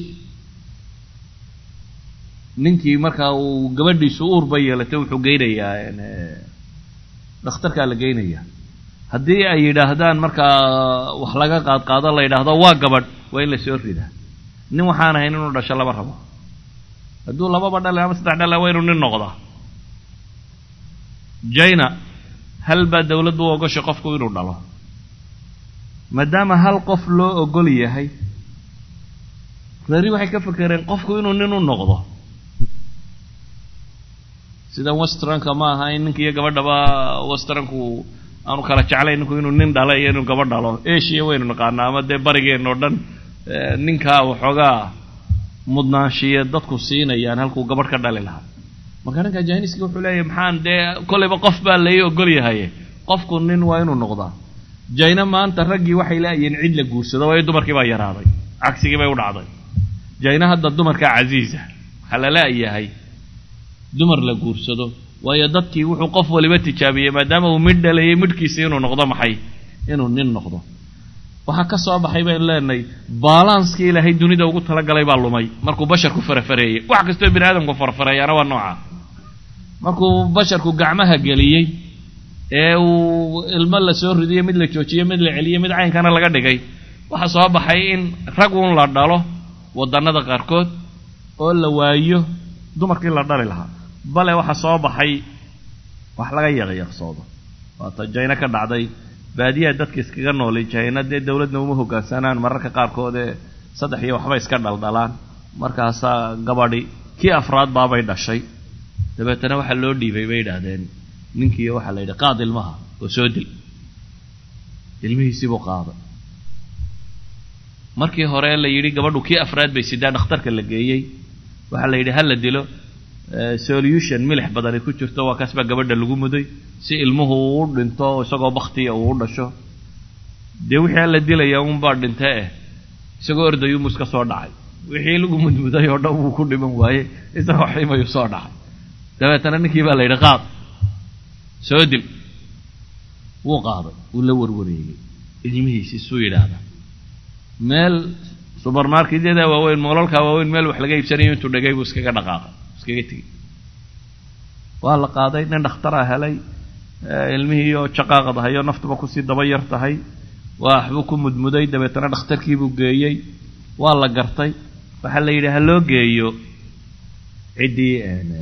ninkii markaa uu gabadhiisu uurba yeelatay wuxuu geynayaa dhakhtarkaa la geynayaa haddii ay yidhaahdaan markaa wax laga qaadqaado la yidhaahdo waa gabadh waa in la soo ridaa nin waxaan ahayn inuu dhasho laba rabo hadduu lababa dhale ama saddex dhale waa inuu nin noqdaa jina hal baa dawladdu u ogoshay qofku inuu dhalo maadaama hal qof loo ogol yahay reeri waxay ka fekereen qofku inuu nin u noqdo sida westranka ma aha in ninka iyo gabadhaba westranku aanu kala jeclayn ninku inuu nin dhalo iyo inuu gabadh dhalo asia waynu naqaanaa ama dee barigeen oo dhan ninkaa waxoogaa mudnaanshiya dadku siinayaan halkuu gabadh ka dhali lahaa marka ninka jiniski wuxuu leeyahy maxaan dee kolleyba qof baa lai ogol yahaye qofku nin waa inuu noqdaa jayna maanta raggii waxay laayihiin cid la guursado waayo dumarkii baa yaraaday cagsigii bay u dhacday jayna hadda dumarkaa casiisa waxaa la laayahay dumar la guursado waayo dadkii wuxuu qof waliba tijaabiyey maadaama uu midh dhalayay midhkiisa inuu noqdo maxay inuu nin noqdo waxaa ka soo baxay baynu leenahay balanskii ilaahay dunida ugu talagalay baa lumay markuu basharku farafareeyey wax kastoo bini aadamku farafareeyaana waa nooca markuu basharku gacmaha geliyey ee uu ilmo la soo ridiyey mid la joojiyey mid la celiyey mid caynkana laga dhigay waxaa soo baxay in rag uun la dhalo wadannada qaarkood oo la waayo dumarkii la dhali lahaa bale waxaa soo baxay wax laga yaqyaqsoodo waata jayno ka dhacday baadiyaha dadka iskaga noolay jayna dee dawladna uma hogaansanaan mararka qaarkood ee saddex iyo waxba iska dhaldhalaan markaasaa gabadhi kii afraad baabay dhashay dabeetana waxaa loo dhiibay bay idhaahdeen ninkiiyo waxaa la yidhi qaad ilmaha oo soo dil ilmihiisibuu qaaday markii hore la yidhi gabadhu kii afraad bay sidaa dhakhtarka la geeyey waxaa la yidhi ha la dilo solution milix badani ku jirto waa kaas baa gabadha lagu muday si ilmuhu uu u dhinto isagoo baktiya uu u dhasho dee wixii alla dilaya unbaa dhinte eh isagoo ordayumu iska soo dhacay wixii lagu mudmuday oo dhan wuu ku dhiman waaye isagoo ximayuu soo dhacay dabeetana ninkii baa la yidhi qaad soo dil wuu qaaday wuu la warwareegay ilmihiisi suu yidhaahda meel subermarketyada waaweyn moolalkaa waaweyn meel wax laga iibsanayo intuu dhegay buu iskaga dhaqaaqay iskaga tegey waa la qaaday nin dhakhtaraa helay ilmihii oo jaqaaqadahayo naftuba kusii daba yar tahay waa waxbuu ku mudmuday dabeetana dhakhtarkiibuu geeyey waa la gartay waxaa la yidhi ha loo geeyo ciddii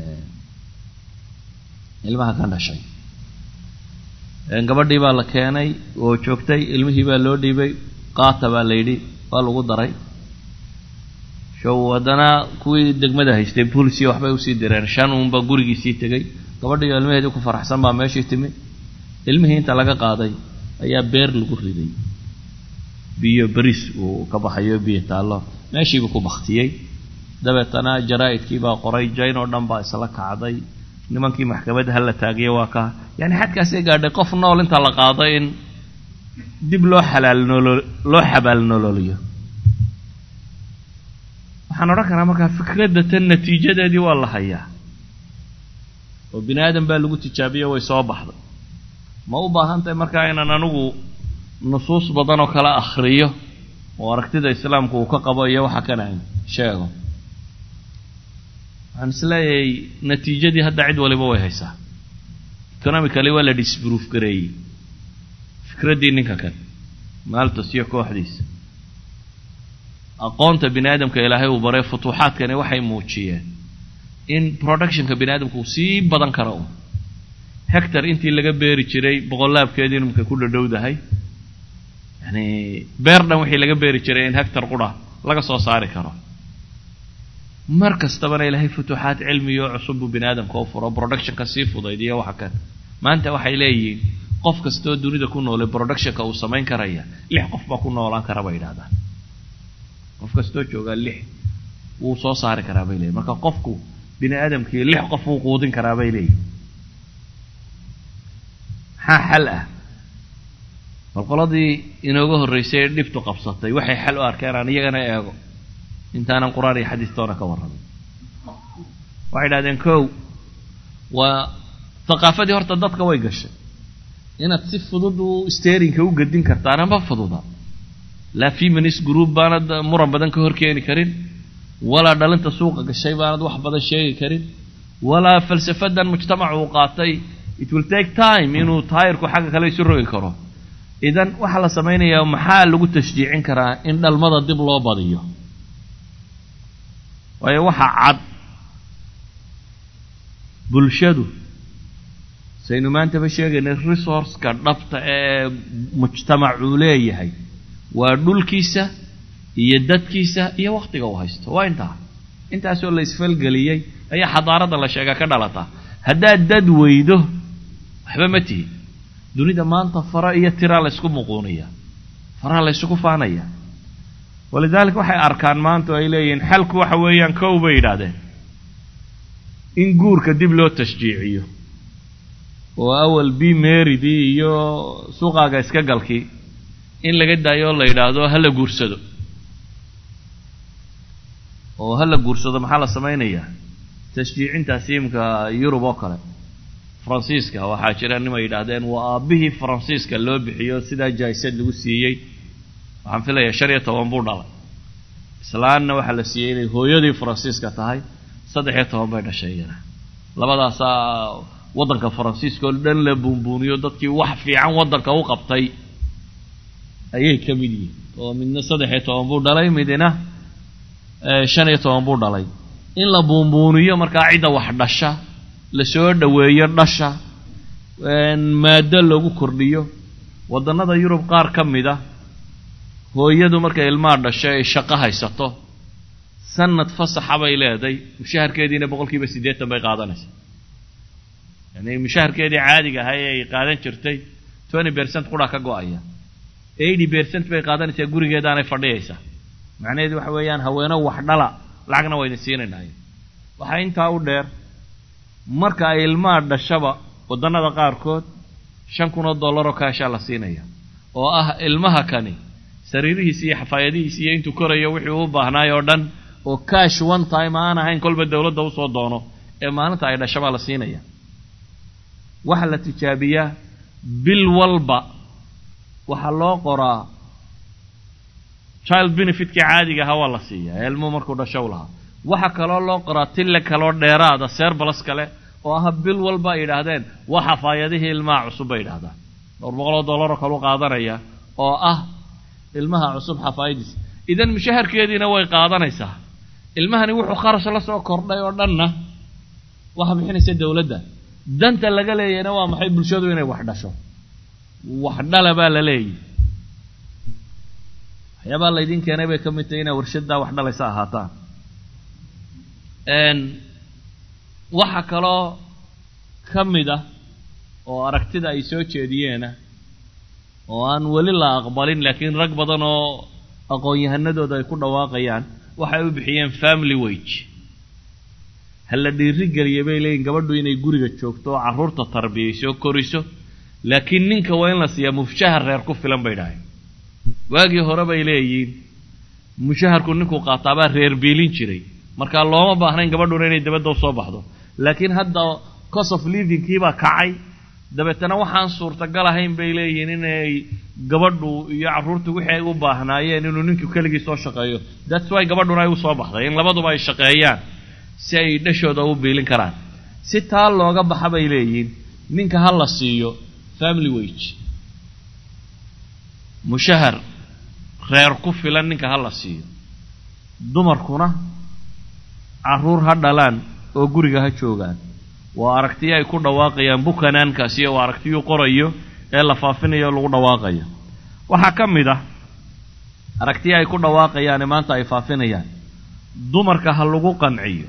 ilmaha ka dhashay gabadhii baa la keenay oo joogtay ilmihii baa loo dhiibay qaata baa la yidhi waa lagu daray show haddana kuwii degmada haystay boolisiya waxbay usii direen shan uunbaa gurigiisii tegey gabadhii ilmaheedii ku faraxsan baa meeshii timi ilmihii inta laga qaaday ayaa beer lagu riday biyo beriis uu ka baxayo biyo taallo meeshiibuu ku baktiyey dabeetana jaraa'idkii baa qoray jayn oo dhan baa isla kacday nimankii maxkamadda hala taagiya waa ka yani xadkaasay gaadhay qof nool inta la qaado in dib loo xalaal noolo loo xabaal nololiyo waxaan odhan karaa markaa fikradda tan natiijadeedii waa la hayaa oo bini aadan baa lagu tijaabiyo way soo baxday ma u baahan tahay markaa inaan anigu nusuus badan oo kala akhriyo oo aragtida islaamku uu ka qabo iyo waxa kana sheego waxaan isleeyahay natiijadii hadda cid waliba way haysaa economically waa la disproof gareeyey fikraddii ninka kan maaltos iyo kooxdiisa aqoonta bini aadamka ilaahay uu baray futuuxaadkani waxay muujiyeen in productionka bini aadamka uu sii badan karo un hector intii laga beeri jiray boqolaabkeedii imika ku dhadhowdahay yani beer dhan wixii laga beeri jiray in hector qura laga soo saari karo mar kastabana ilaahay futuuxaad cilmiyo cusub buu bini aadamka u furo productionka sii fudaydiyo waxa kan maanta waxay leeyihiin qof kastoo dunida ku noolay productionka uu samayn karaya lix qof baa ku noolaan kara bay yidhahdaan qof kastoo joogaa lix wuu soo saari karaa bay leeyihin marka qofku bini aadamkii lix qof wuu quudin karaa bay leeyihin maxaa xal ah bal qoladii inooga horraysay ee dhibtu qabsatay waxay xal u arkeen aan iyagana eego intaanan qur-aan iyo xadiistoona ka warramin waxay idhahdeen kow waa thaqaafadii horta dadka way gashay inaad si fudud u sterinka u gedin kartaana ma fududa laa feminist group baanad muran badan ka hor keeni karin walaa dhalinta suuqa gashay baanad wax badan sheegi karin walaa falsafadan mujtamac uu qaatay it will take time inuu taayirku xagga kale isu rogi karo idan waxaa la samaynayaa maxaa lagu tashjiicin karaa in dhalmada dib loo badiyo waayo waxaa cad bulshadu saynu maantaba sheegaynay resourceka dhabta ee mujtamacuu leeyahay waa dhulkiisa iyo dadkiisa iyo wakhtiga uu haysto waa intaa intaasoo la isfalgeliyey ayaa xadaaradda la sheegaa ka dhalata haddaad dad weydo waxba ma tihi dunida maanta fara iyo tiraa la ysku muquuniya faraha la ysugu faanaya walidaalika waxay arkaan maanta oo ay leeyihiin xalku waxa weeyaan kow bay yidhaahdeen in guurka dib loo tashjiiciyo oo awal b marydii iyo suuqaaga iska galkii in laga daayo oo la yidhaahdo ha la guursado oo ha la guursado maxaa la samaynayaa tashjiicintaasi imika yurub oo kale faransiiska waxaa jira nimay yidhaahdeen waa aabbihii faransiiska loo bixiyo sidaa jaisad lagu siiyey waxaan filayaa shan iyo toban buu dhalay islaanna waxaa la siiyey inay hooyadii faransiiska tahay saddex iyo toban bay dhashay iyana labadaasaa waddanka faransiiska oo dhan la buunbuuniyo dadkii wax fiican waddanka u qabtay ayay ka mid yihiin oo midna saddex iyo toban buu dhalay midna shan iyo toban buu dhalay in la buunbuuniyo markaa cidda wax dhasha lasoo dhoweeyo dhasha maado lagu kordhiyo waddannada yurub qaar ka mid a hooyadu markay ilmaha dhasho ay shaqo haysato sanad fasaxa bay leeday mushaharkeediina boqol kiiba siddeetan bay qaadanaysaa yani mushaharkeedii caadiga ahay ay qaadan jirtay twenty percent qura ka go-aya eighty percent bay qaadanaysaa gurigeedaanay fadhiyaysaa macnaheedu waxa weeyaan haweeno wax dhala lacagna waa idin siinaynaay waxaa intaa u dheer marka ay ilmaha dhashaba waddannada qaarkood shan kun oo dollaroo kaashaa la siinaya oo ah ilmaha kani sariirihiisi iyo xafaayadihiisi iyo intuu korayo wixii uu baahnaay oo dhan oo cash one time aan ahayn kolba dowladda usoo doono ee maalinta ay dhashabaa la siinaya waxaa la tijaabiyaa bil walba waxaa loo qoraa child benefitkii caadiga ahaa waa la siiyaa ilmuhu markuu dhasho u lahaa waxaa kaloo loo qoraa tille kaloo dheeraada seerbalas kale oo ah bil walba ay yidhaahdeen waa xafaayadihii ilmaha cusub bay yidhahdaan dhowr boqoloo dollaroo kaleu qaadanaya oo ah ilmaha cusub xafaayadiisa idan mushaharkeediina way qaadanaysaa ilmahani wuxuu kharash la soo kordhay oo dhanna waxa bixinaysa dowladda danta laga leeyahayna waa maxay bulshadu inay wax dhasho wax dhala baa la leeyahy waxyaabaa laydin keenay bay ka mid tahay inaa warshaddaa wax dhalaysa ahaataan waxa kaloo ka mid ah oo aragtida ay soo jeediyeena oo aan weli la aqbalin laakiin rag badan oo aqoon-yahanadooda ay ku dhawaaqayaan waxay u bixiyeen family wage ha la dhiiri geliya bay leeyihin gabadhu inay guriga joogto oo carruurta tarbiyayso koriso laakiin ninka waa in la siiyaa mushahar reer ku filan bay dhahay waagii hore bay leeyihiin mushaharku ninkuu qaataabaa reer biilin jiray markaa looma baahnayn gabadhuna inay dabadda usoo baxdo laakiin hadda cost of livingkiibaa kacay dabeetana waxaan suurtagal ahayn bay leeyihiin inay gabadhu iyo carruurtu wixii ay u baahnaayeen inuu ninku keligii soo shaqeeyo that's why gabadhuna ay usoo baxday in labaduba ay shaqeeyaan si ay dhashooda u biilin karaan si taa looga baxa bay leeyihiin ninka ha la siiyo family wage mushahar reer ku filan ninka ha la siiyo dumarkuna carruur ha dhalaan oo guriga ha joogaan waa aragtiyo ay ku dhawaaqayaan bukanaankaasi waa aragtiyuu qorayo ee la faafinayo o lagu dhawaaqayo waxaa ka mid ah aragtiyo ay ku dhawaaqayaane maanta ay faafinayaan dumarka ha lagu qanciyo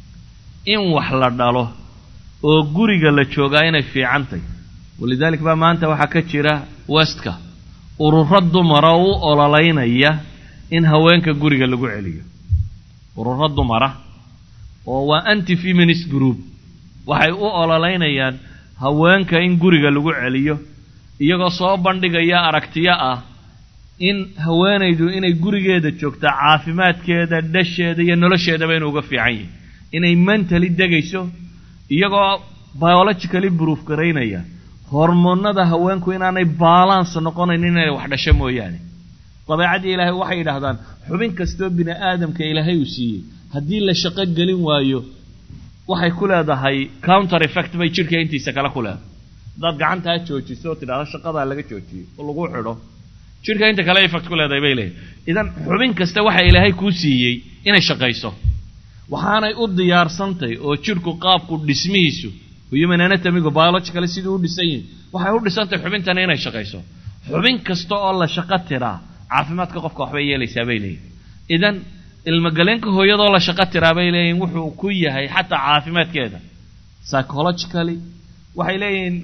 in wax la dhalo oo guriga la joogaa inay fiicantay walidaalik baa maanta waxaa ka jira westka ururo dumara u ololeynaya in haweenka guriga lagu celiyo ururo dumara oo waa anti feminist group waxay u ololeynayaan haweenka in guriga lagu celiyo iyagoo soo bandhigaya aragtiyo ah in haweenaydu inay gurigeeda joogta caafimaadkeeda dhasheeda iyo nolosheedaba inuu uga fiican yahay inay mentally degayso iyagoo biologically proof garaynaya hormoonada haweenku inaanay balance noqonayn inay wax dhasho mooyaane dabeecaddii ilaahay waxay yidhaahdaan xubin kastoo bini aadamka ilaahay uu siiyey haddii la shaqo gelin waayo waxay ku leedahay counter effect bay jidhka intiisa kale ku leedahay haddaad gacantaa joojiso oo tidhahdo shaqadaa laga joojiyo oo lagu xidho jidhka inta kale effect ku leedahay bay leedahay idan xubin kasta waxa ilaahay kuu siiyey inay shaqayso waxaanay u diyaarsantay oo jidhku qaabku dhismihiisu human anatomigu biologically siduu u dhisan yihin waxay u dhisantahay xubintani inay shaqayso xubin kasta oo la shaqo tiraa caafimaadka qofka waxbay yeelaysaa bay leeyihin idan ilmagaleenka hooyadoo la shaqo tiraa bay leeyihin wuxuu ku yahay xataa caafimaadkeeda psychologically waxay leeyihiin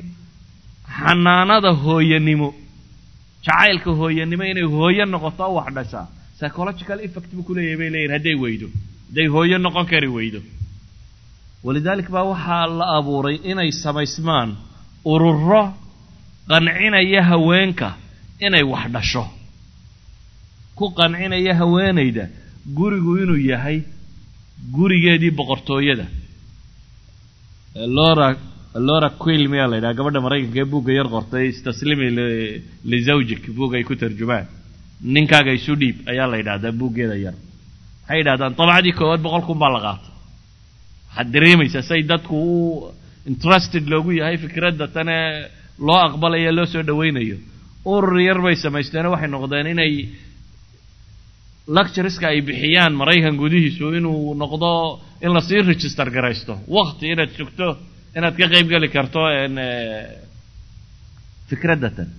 xanaanada hooyanimo jacaylka hooyanimo inay hooyo noqoto o wax dhashaa psychological effect buu kuleeyahay bay leeyihin hadday weydo hadday hooyo noqon kari weydo walidaalik baa waxaa la abuuray inay samaysmaan ururo qancinaya haweenka inay wax dhasho ku qancinaya haweenayda gurigu inuu yahay gurigeedii boqortooyada lora lora quill miyaa la yidhaha gabadha maraykanka ee buugga yar qortay istaslimi lizawjik buug ay ku tarjumaan ninkaaga isu dhiib ayaa la yidhahdaa buuggeeda yar waxay yidhahdaan dabacdii koowaad boqol kun baa la qaatay waxaad dareemaysaa say dadku u interested loogu yahay fikradda tane loo aqbalayo loo soo dhawaynayo urur yar bay samaysteeno waxay noqdeen inay lectureska ay bixiyaan maraykan gudihiisu inuu noqdo in lasii register garaysto wakti inaad sugto inaad ka qayb geli karto fikraddatan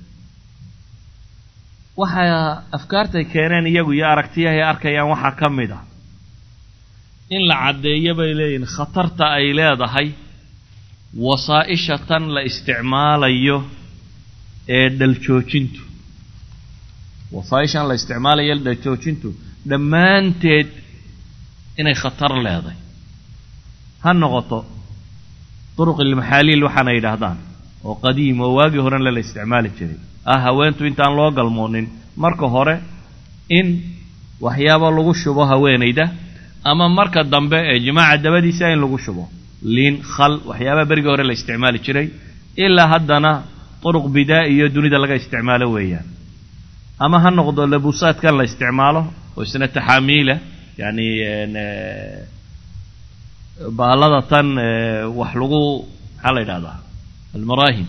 waxaa afkaartay keeneen iyagu iyo aragtiyahay arkayaan waxaa ka mid ah in la caddeeyo bay leeyihin khatarta ay leedahay wasaa-isha tan la isticmaalayo ee dhaljoojintu wasaaishan la isticmaalayo dhaljoojintu dhammaanteed inay khatar leedahay ha noqoto duruq ilmaxaaliil waxaana yidhaahdaan oo qadiim oo waagii horena la isticmaali jiray ah haweentu intaan loo galmoonin marka hore in waxyaabo lagu shubo haweenayda ama marka dambe ee jimaaca dabadiisa in lagu shubo liin khal waxyaabaha berigii hore la isticmaali jiray ilaa haddana duruq bidaa iyo dunida laga isticmaalo weeyaan ama ha noqdo labuusaadkan la isticmaalo oo isna taxaamiila yani baalada tan wax lagu maxaa la yidhahdaa almarahim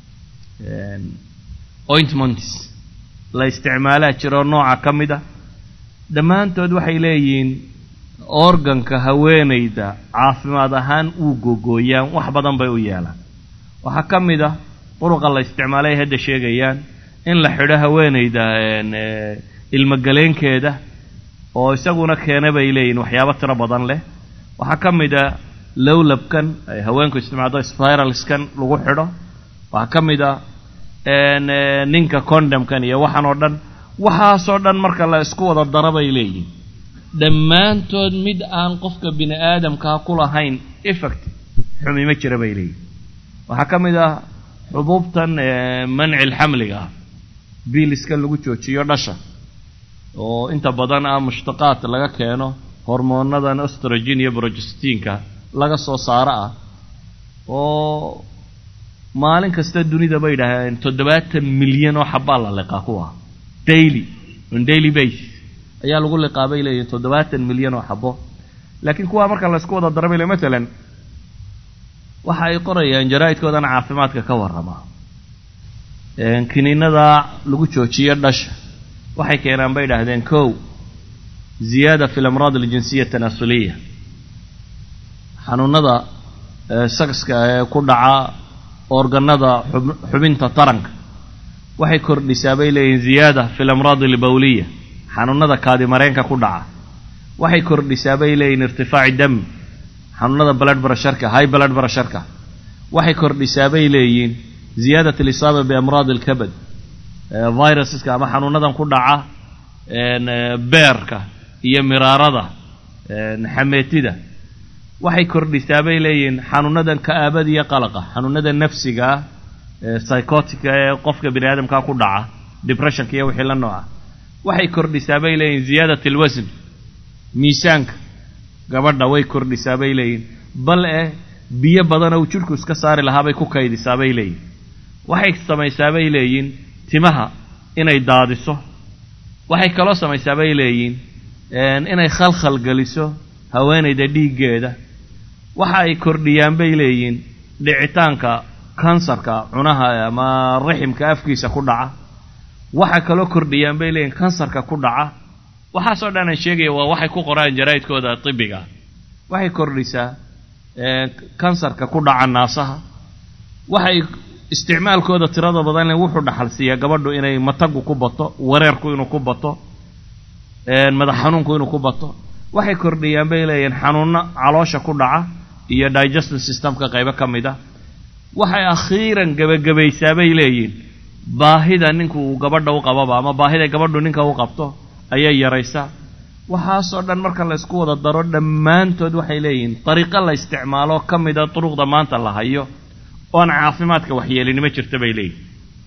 ointments la isticmaalaa jiroo nooca ka mid a dhammaantood waxay leeyihiin organka haweenayda caafimaad ahaan uu gogooyaan wax badan bay u yeelaan waxaa ka mid ah duruqa la isticmaalay ay hadda sheegayaan in la xidho haweenayda ilmogaleenkeeda oo isaguna keena bay leeyihin waxyaabo tiro badan leh waxaa ka mid a lowlabkan ay haweenku isticmaaldo spiralskan lagu xidho waxaa ka mid a ninka condamkan iyo waxaan oo dhan waxaasoo dhan marka la isku wada daro bay leeyihin dhammaantood mid aan qofka bini aadamkaa ku lahayn effect xumi ma jira bay leeyihin waxaa ka mid ah xubuubtan manci lxamliga ah biiliskan lagu joojiyo dhasha oo inta badan ah mushtaqaad laga keeno hormoonadan ostrogin iyo brogestiinka laga soo saaro ah oo maalin kasta dunida bay yidhaahdeen toddobaatan milyan oo xabbaa la liqaa kuwa daily on daily base ayaa lagu liqaa bay leeyihin toddobaatan milyan oo xabbo laakiin kuwaa marka laysku wada dara bay le matalan waxa ay qorayaan jaraa'idkoodan caafimaadka ka warrama kiniinada lagu joojiyo dhasha waxay keenaan bay idhaahdeen kow ziyaada fi lamraad aljinsiya tanaasuliya xanuunada sakska ee ku dhaca organada xubinta taranka waxay kordhisaa bay leeyihin ziyaada fi lamraad albawliya xanuunada kaadimareenka ku dhaca waxay kordhisaa bay leeyihin irtifaaci dam xanuunada blood brasharka high blood brasharka waxay kordhisaa bay leeyihin ziyaadat alisaaba biamraad alkabad viruseska ama xanuunadan ku dhaca beerka iyo miraarada xameetida waxay kordhisaa bay leeyihiin xanuunadan ka'aabada iyo qalaqa xanuunada nafsigaa psychotica ee qofka bini aadamkaa ku dhaca depressionka iyo wixii la nooca waxay kordhisaa bay leeyihin ziyaadat alwasn miisaanka gabadha way kordhisaa bay leeyihin bal eh biyo badan oo jidhku iska saari lahaa bay ku kaydisaa bay leeyihin waxay samaysaa bay leeyihin timaha inay daadiso waxay kaloo samaysaa bay leeyihin inay khalkhal geliso haweenayda dhiiggeeda waxa ay kordhiyaan bay leeyihin dhicitaanka kansarka cunaha ama raximka afkiisa ku dhaca waxa kaloo kordhiyaan bay leeyihin kansarka ku dhaca waxaasoo dhan aan sheegaya waa waxay ku qoraan jaraa'idkooda tibiga waxay kordhisaa kansarka ku dhaca naasaha waxay isticmaalkooda tirada badan wuxuu dhaxal siiyaa gabadhu inay matagu ku bato wareerku inuu ku bato madax xanuunku inuu ku bato waxay kordhiyaan bay leeyihin xanuuno caloosha ku dhaca iyo digestive systemka qaybo ka mid a waxay akhiiran gebagabaysaa bay leeyihin baahida ninku uu gabadha u qababa ama baahida gabadhu ninka u qabto ayay yaraysaa waxaasoo dhan marka la ysku wada daro dhammaantood waxay leeyihiin dariiqo la isticmaalo ka mida duruqda maanta la hayo oon caafimaadka waxyeelinimo jirta bay leeyihin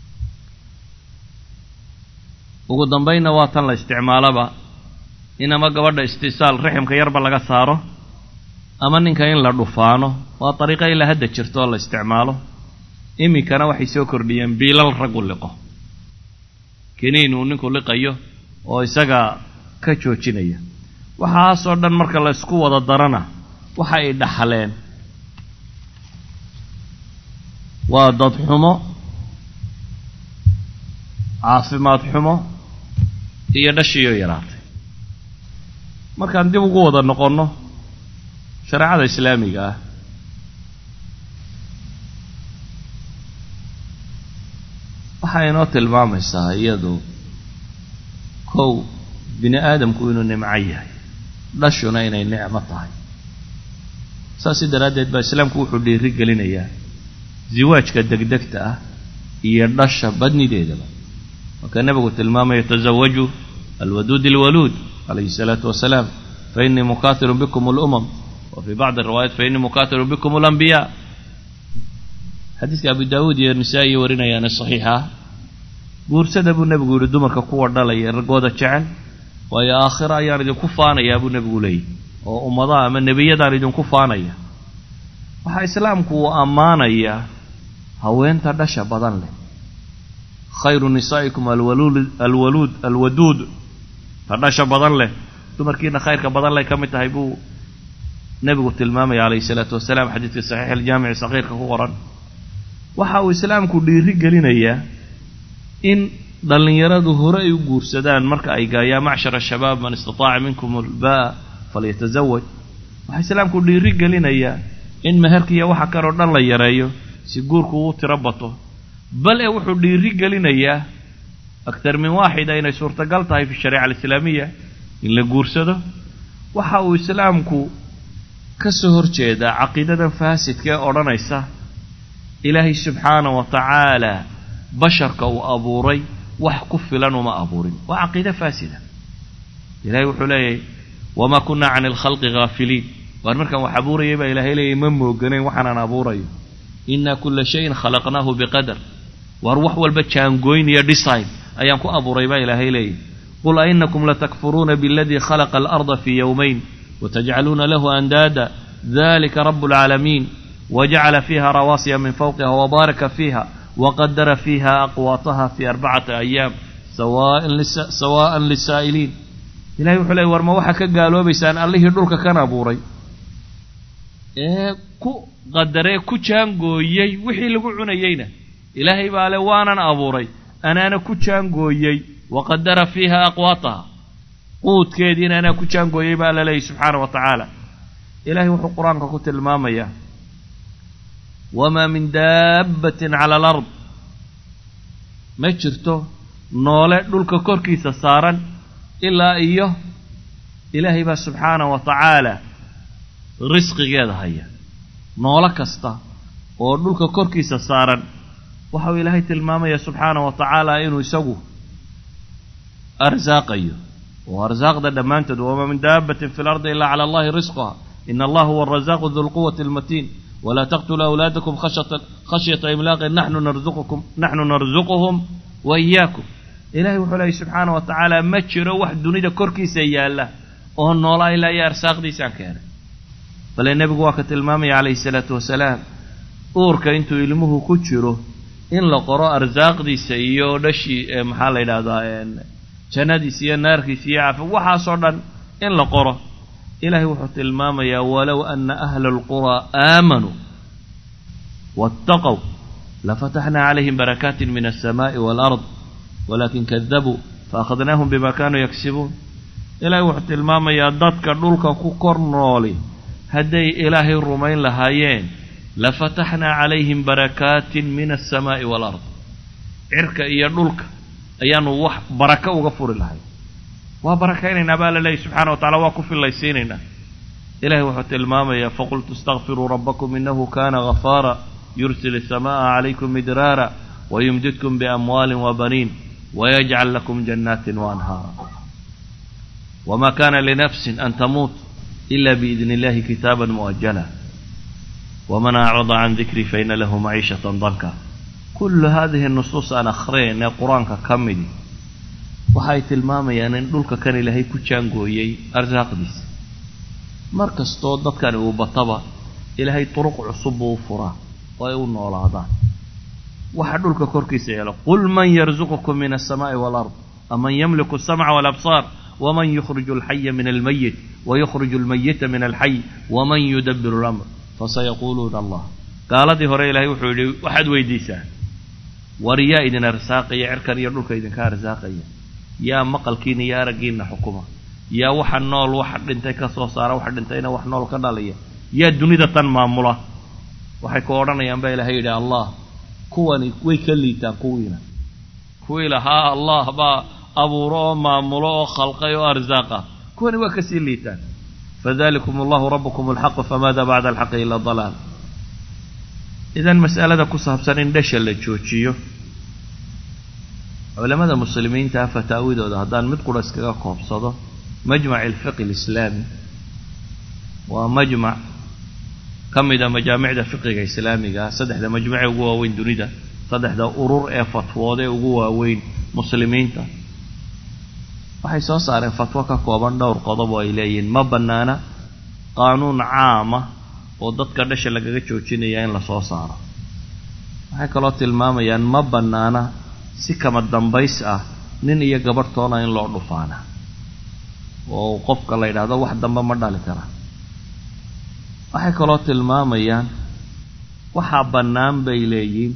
ugu dambaynna waa tan la isticmaalaba in ama gabadha istisaal raximka yarba laga saaro ama ninka in la dhufaano waa dariiqo ilaa hadda jirto oo la isticmaalo iminkana waxay soo kordhiyeen biilal raggu liqo kiniin uu ninku liqayo oo isaga ka joojinaya waxaasoo dhan marka la ysku wada darana waxa ay dhaxleen waa dad xumo caafimaad xumo iyo dhashiioo yaraatay markaan dib ugu wada noqonno shareecada islaamiga ah waxay inoo tilmaamaysaa iyadu kow bini aadamku inuu nimco yahay dhashuna inay nicmo tahay saasi daraaddeed baa islaamku wuxuu dhiiri gelinayaa ziwaajka degdegta ah iyo dhasha badnideedaba markaa nebigu tilmaamaya tasawaju alwaduud alwaluud calayhi الsalaatu wasalaam fainii mukathirun bikum اlumam wa fii bacdi riwaayat fainii mukathirun bikum اlambiyaa xadiiska abu daawuud iyo nisaa-i warinayaane saxiixa ah guursada buu nebigu yihi dumarka kuwa dhalaya raggooda jecel waayo aakhira ayaan idinku faanayaa buu nebigu leeyahy oo ummadaha ama nebiyadaan idinku faanaya waxaa islaamku uu ammaanayaa haweenta dhasha badan leh khayru nisaa'ikum alwaluud alwaluud alwaduud ta dhasha badan leh dumarkiina khayrka badan leh ka mid tahay buu nebigu tilmaamaya calayhi salaatu wasalaam xadiidka saxiix aljaamici sakiirka ku qoran waxa uu islaamku dhiiri gelinayaa in dhallinyaradu hore ay u guursadaan marka ay gaayaan macshar ashabaab man istataaca minkum albaa falyatazawaj waxaa islaamku dhiiri gelinayaa in meherka iyo waxa kaloo dhan la yareeyo si guurku uu tiro bato bal e wuxuu dhiiri gelinayaa aktar min waaxida inay suurtagal tahay fi shariica alislaamiya in la guursado waxa uu islaamku ka soo horjeedaa caqiidadan faasidka ee odhanaysa ilaahay subxaana wa tacaala basharka uu abuuray wax ku filan uma abuurin waa caqiide faasida ilahay wuxuu leeyahay wamaa kunna cani alkhalqi haafiliin waar markaan wax abuurayay baa ilahay leeyahy ma mooganayn waxaanaan abuurayo inna kula shayin khalaqnaahu biqadar waar wax walba jaangoyn iyo design ayaan ku abuuray baa ilaahay leeyahy qul ainakum latakfuruuna biاladii khalaqa alarda fii yowmayn watajcaluuna lahu andaada dalika rabu اlcaalamiin wajacala fiiha rawaasiya min fawqiha wabaaraka fiiha waqadara fiiha aqwaataha fi arbacati ayaam sawaa'an lisaa'iliin ilahay wuxuu leey war ma waxaa ka gaaloobaysaan allihii dhulka kan abuuray ee ku qadaree ku jaangooyey wixii lagu cunayeyna ilaahay baa le waanan abuuray anaana ku jaangooyey waqadara fiiha aqwaataha quudkeediina anaa ku jaangooyey baa la leeyay subxaana wa tacaala ilahay wuxuu qur-aanka ku tilmaamayaa wamaa min daabbatin cala alard ma jirto noole dhulka korkiisa saaran ilaa iyo ilaahay baa subxaana wa tacaala risqigeeda haya noolo kasta oo dhulka korkiisa saaran waxau ilaahay tilmaamaya subxaana wa tacaala inuu isagu arsaaqayo oo arsaaqda dhammaantood wamaa min daabbatin fi lardi ilaa cala allahi risquha ina allah huwa arazaaqu du lquwati almatiin walaa taqtuluu awlaadakum khashyata imlaaqin naxnu narzuqukum naxnu narzuquhum wa iyaakum ilahay wuxuu leeyay subxaana wa tacaala ma jiro wax dunida korkiisa yaalla oo noolaa ilaa iyo arsaaqdiisaan keenay bale nebigu waa ka tilmaamaya calayhi salaatu wasalaam uurka intuu ilmuhu ku jiro in la qoro arsaaqdiisa iyo dhashii maxaa la yidhahdaa jannadiisa iyo naarkiisa iyo caafi waxaasoo dhan in la qoro ilahay wuxuu tilmaamayaa walow ana ahla alquraa aamanuu waataqow lafataxnaa calayhim barakaatin min alsamaai waalard walakin kadabuu faakhadnaahum bima kaanuu yaksibuun ilaahay wuxuu tilmaamayaa dadka dhulka ku kor nooli hadday ilaahay rumayn lahaayeen lafataxnaa calayhim barakaatin min alsamaa'i waalard cirka iyo dhulka ayaanu wax baraka uga furi lahay waa barakaynaynaa baa la leeyay subxana wa tacala waa ku fillaysiinaynaa ilahay wuxuu tilmaamayaa faqultu istakfiruu rabbakum inahu kana gafaara yursil الsamaءa calaykum midraara wayumdidkum biamwaali wabaniin wayajcal lakum jannaati waanhaara wma kana linafsi an tamuut ila biidn illahi kitaaba mu'ajala wman acrada can dikrii faina lahu maciishaة danka kulu hadihi nusuus aan akhriyayn ee qur-aanka ka midi waxay tilmaamayaan in dhulka kan ilaahay ku jaangooyey arsaaqdiisa mar kastoo dadkani uu bataba ilaahay turuq cusub buu u furaa oo ay u noolaadaan waxa dhulka korkiisa yeelo qul man yarzuqukum min alsamaai waalard aman yamliku alsamca walabsaar waman yukhriju alxaya min almayit wayukhriju almayita min alxay waman yudabiru lamr fasayaquuluuna allah gaaladii hore ilaahay wuxuu yidhi waxaad weydiisaa war yaa idin arsaaqaya cirkan iyo dhulka idinka arsaaqaya yaa maqalkiina iyo araggiina xukuma yaa waxa nool waxa dhintay ka soo saara waxa dhintayna wax nool ka dhalaya yaa dunida tan maamula waxay ku odhanayaan baa ilaahay yidhi allah kuwani way ka liitaan kuwiina kuwii lahaa allah baa abuuro oo maamulo oo khalqay oo arsaaqa kuwani waa kasii liitaan fadalikum allahu rabbukum alxaqu famaada bacda alxaqi ila dalaal idan mas'alada ku saabsan in dhasha la joojiyo culamada muslimiinta fataawidooda haddaan mid qura iskaga koobsado majmac alfiqi alislaami waa majmac ka mida majaamicda fiqiga islaamiga saddexda majmucee ugu waaweyn dunida saddexda urur ee fatwoodee ugu waaweyn muslimiinta waxay soo saareen fatwo ka kooban dhowr qodob oo ay leeyihiin ma bannaana qaanuun caama oo dadka dhasha lagaga joojinaya in lasoo saaro waxay kaloo tilmaamayaan ma bannaana si kama dambays ah nin iyo gabadhtoona in loo dhufaana oo qofka la yidhaahdo wax dambe ma dhali kara waxay kaloo tilmaamayaan waxaa bannaan bay leeyihiin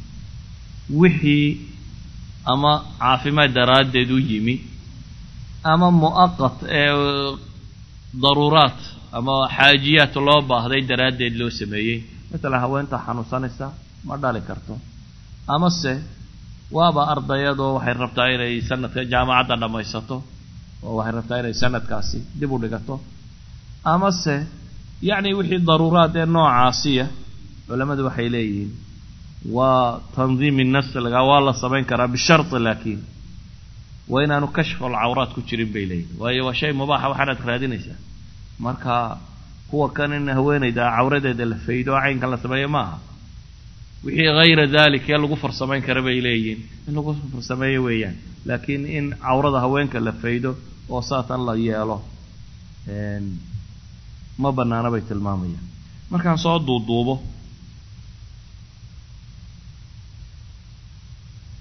wixii ama caafimaad daraaddeed u yimi ama mu'aqat ee daruuraat ama xaajiyaad loo baahday daraaddeed loo sameeyey matalan haweenta xanuunsanaysa ma dhali karto amase waaba ardayadoo waxay rabtaa inay sanadka jaamacadda dhammaysato oo waxay rabtaa inay sanadkaasi dib u dhigato amase yacni wixii daruuraad ee noocaasiya culammadu waxay leeyihiin waa tandiimi naslga waa la samayn karaa bisharti laakiin waa inaanu kashful cawraad ku jirin bay leeyihin waayo waa shay mubaaxa waxaanaad raadinaysaa marka kuwa kan in haweenayda cawradeeda la faydo oo caynkan la sameeyo ma aha wixii hayra dalik ee lagu farsamayn kara bay leeyihiin in lagu farsameeyo weeyaan laakiin in cawrada haweenka la faydo oo saatan la yeelo ma bannaana bay tilmaamayaan markaan soo duuduubo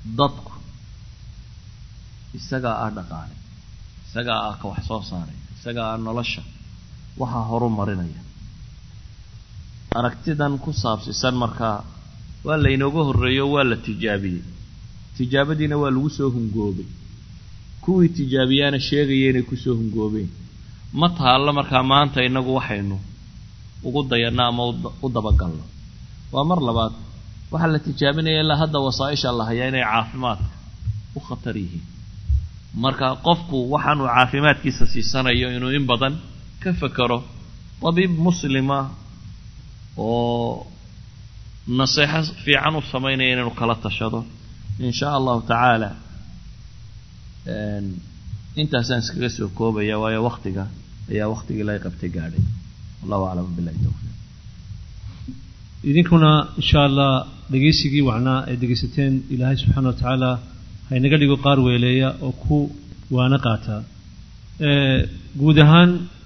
dadku isagaa ah dhaqaale isagaa ah ka wax soo saaray isagaa ah nolosha waxaa horu marinaya aragtidan ku saabsisan markaa waa laynooga horreeyo waa la tijaabiyey tijaabadiina waa lagu soo hungoobay kuwii tijaabiyaana sheegaya inay kusoo hungoobeen ma taallo markaa maanta innagu waxaynu ugu dayanno ama u dabagalno waa mar labaad waxaa la tijaabinaya ilaa hadda wasaa-isha la hayaa inay caafimaadka u khatar yihiin marka qofku waxaanuu caafimaadkiisa siisanayo inuu in badan ka fekero tabiib muslima oo naseexo fiican u samaynaya inaynu kala tashado in shaa allahu tacaala intaasaan iskaga soo koobaya waayo waktiga ayaa waktigii laga qabtay gaadhay wallahu aclam billahi towfiiq idinkuna insha allah dhegaysigii wacnaa ay dhegaysateen ilaahay subxaana wa tacaala haynaga dhigo qaar weeleeya oo ku waana qaata guud ahaan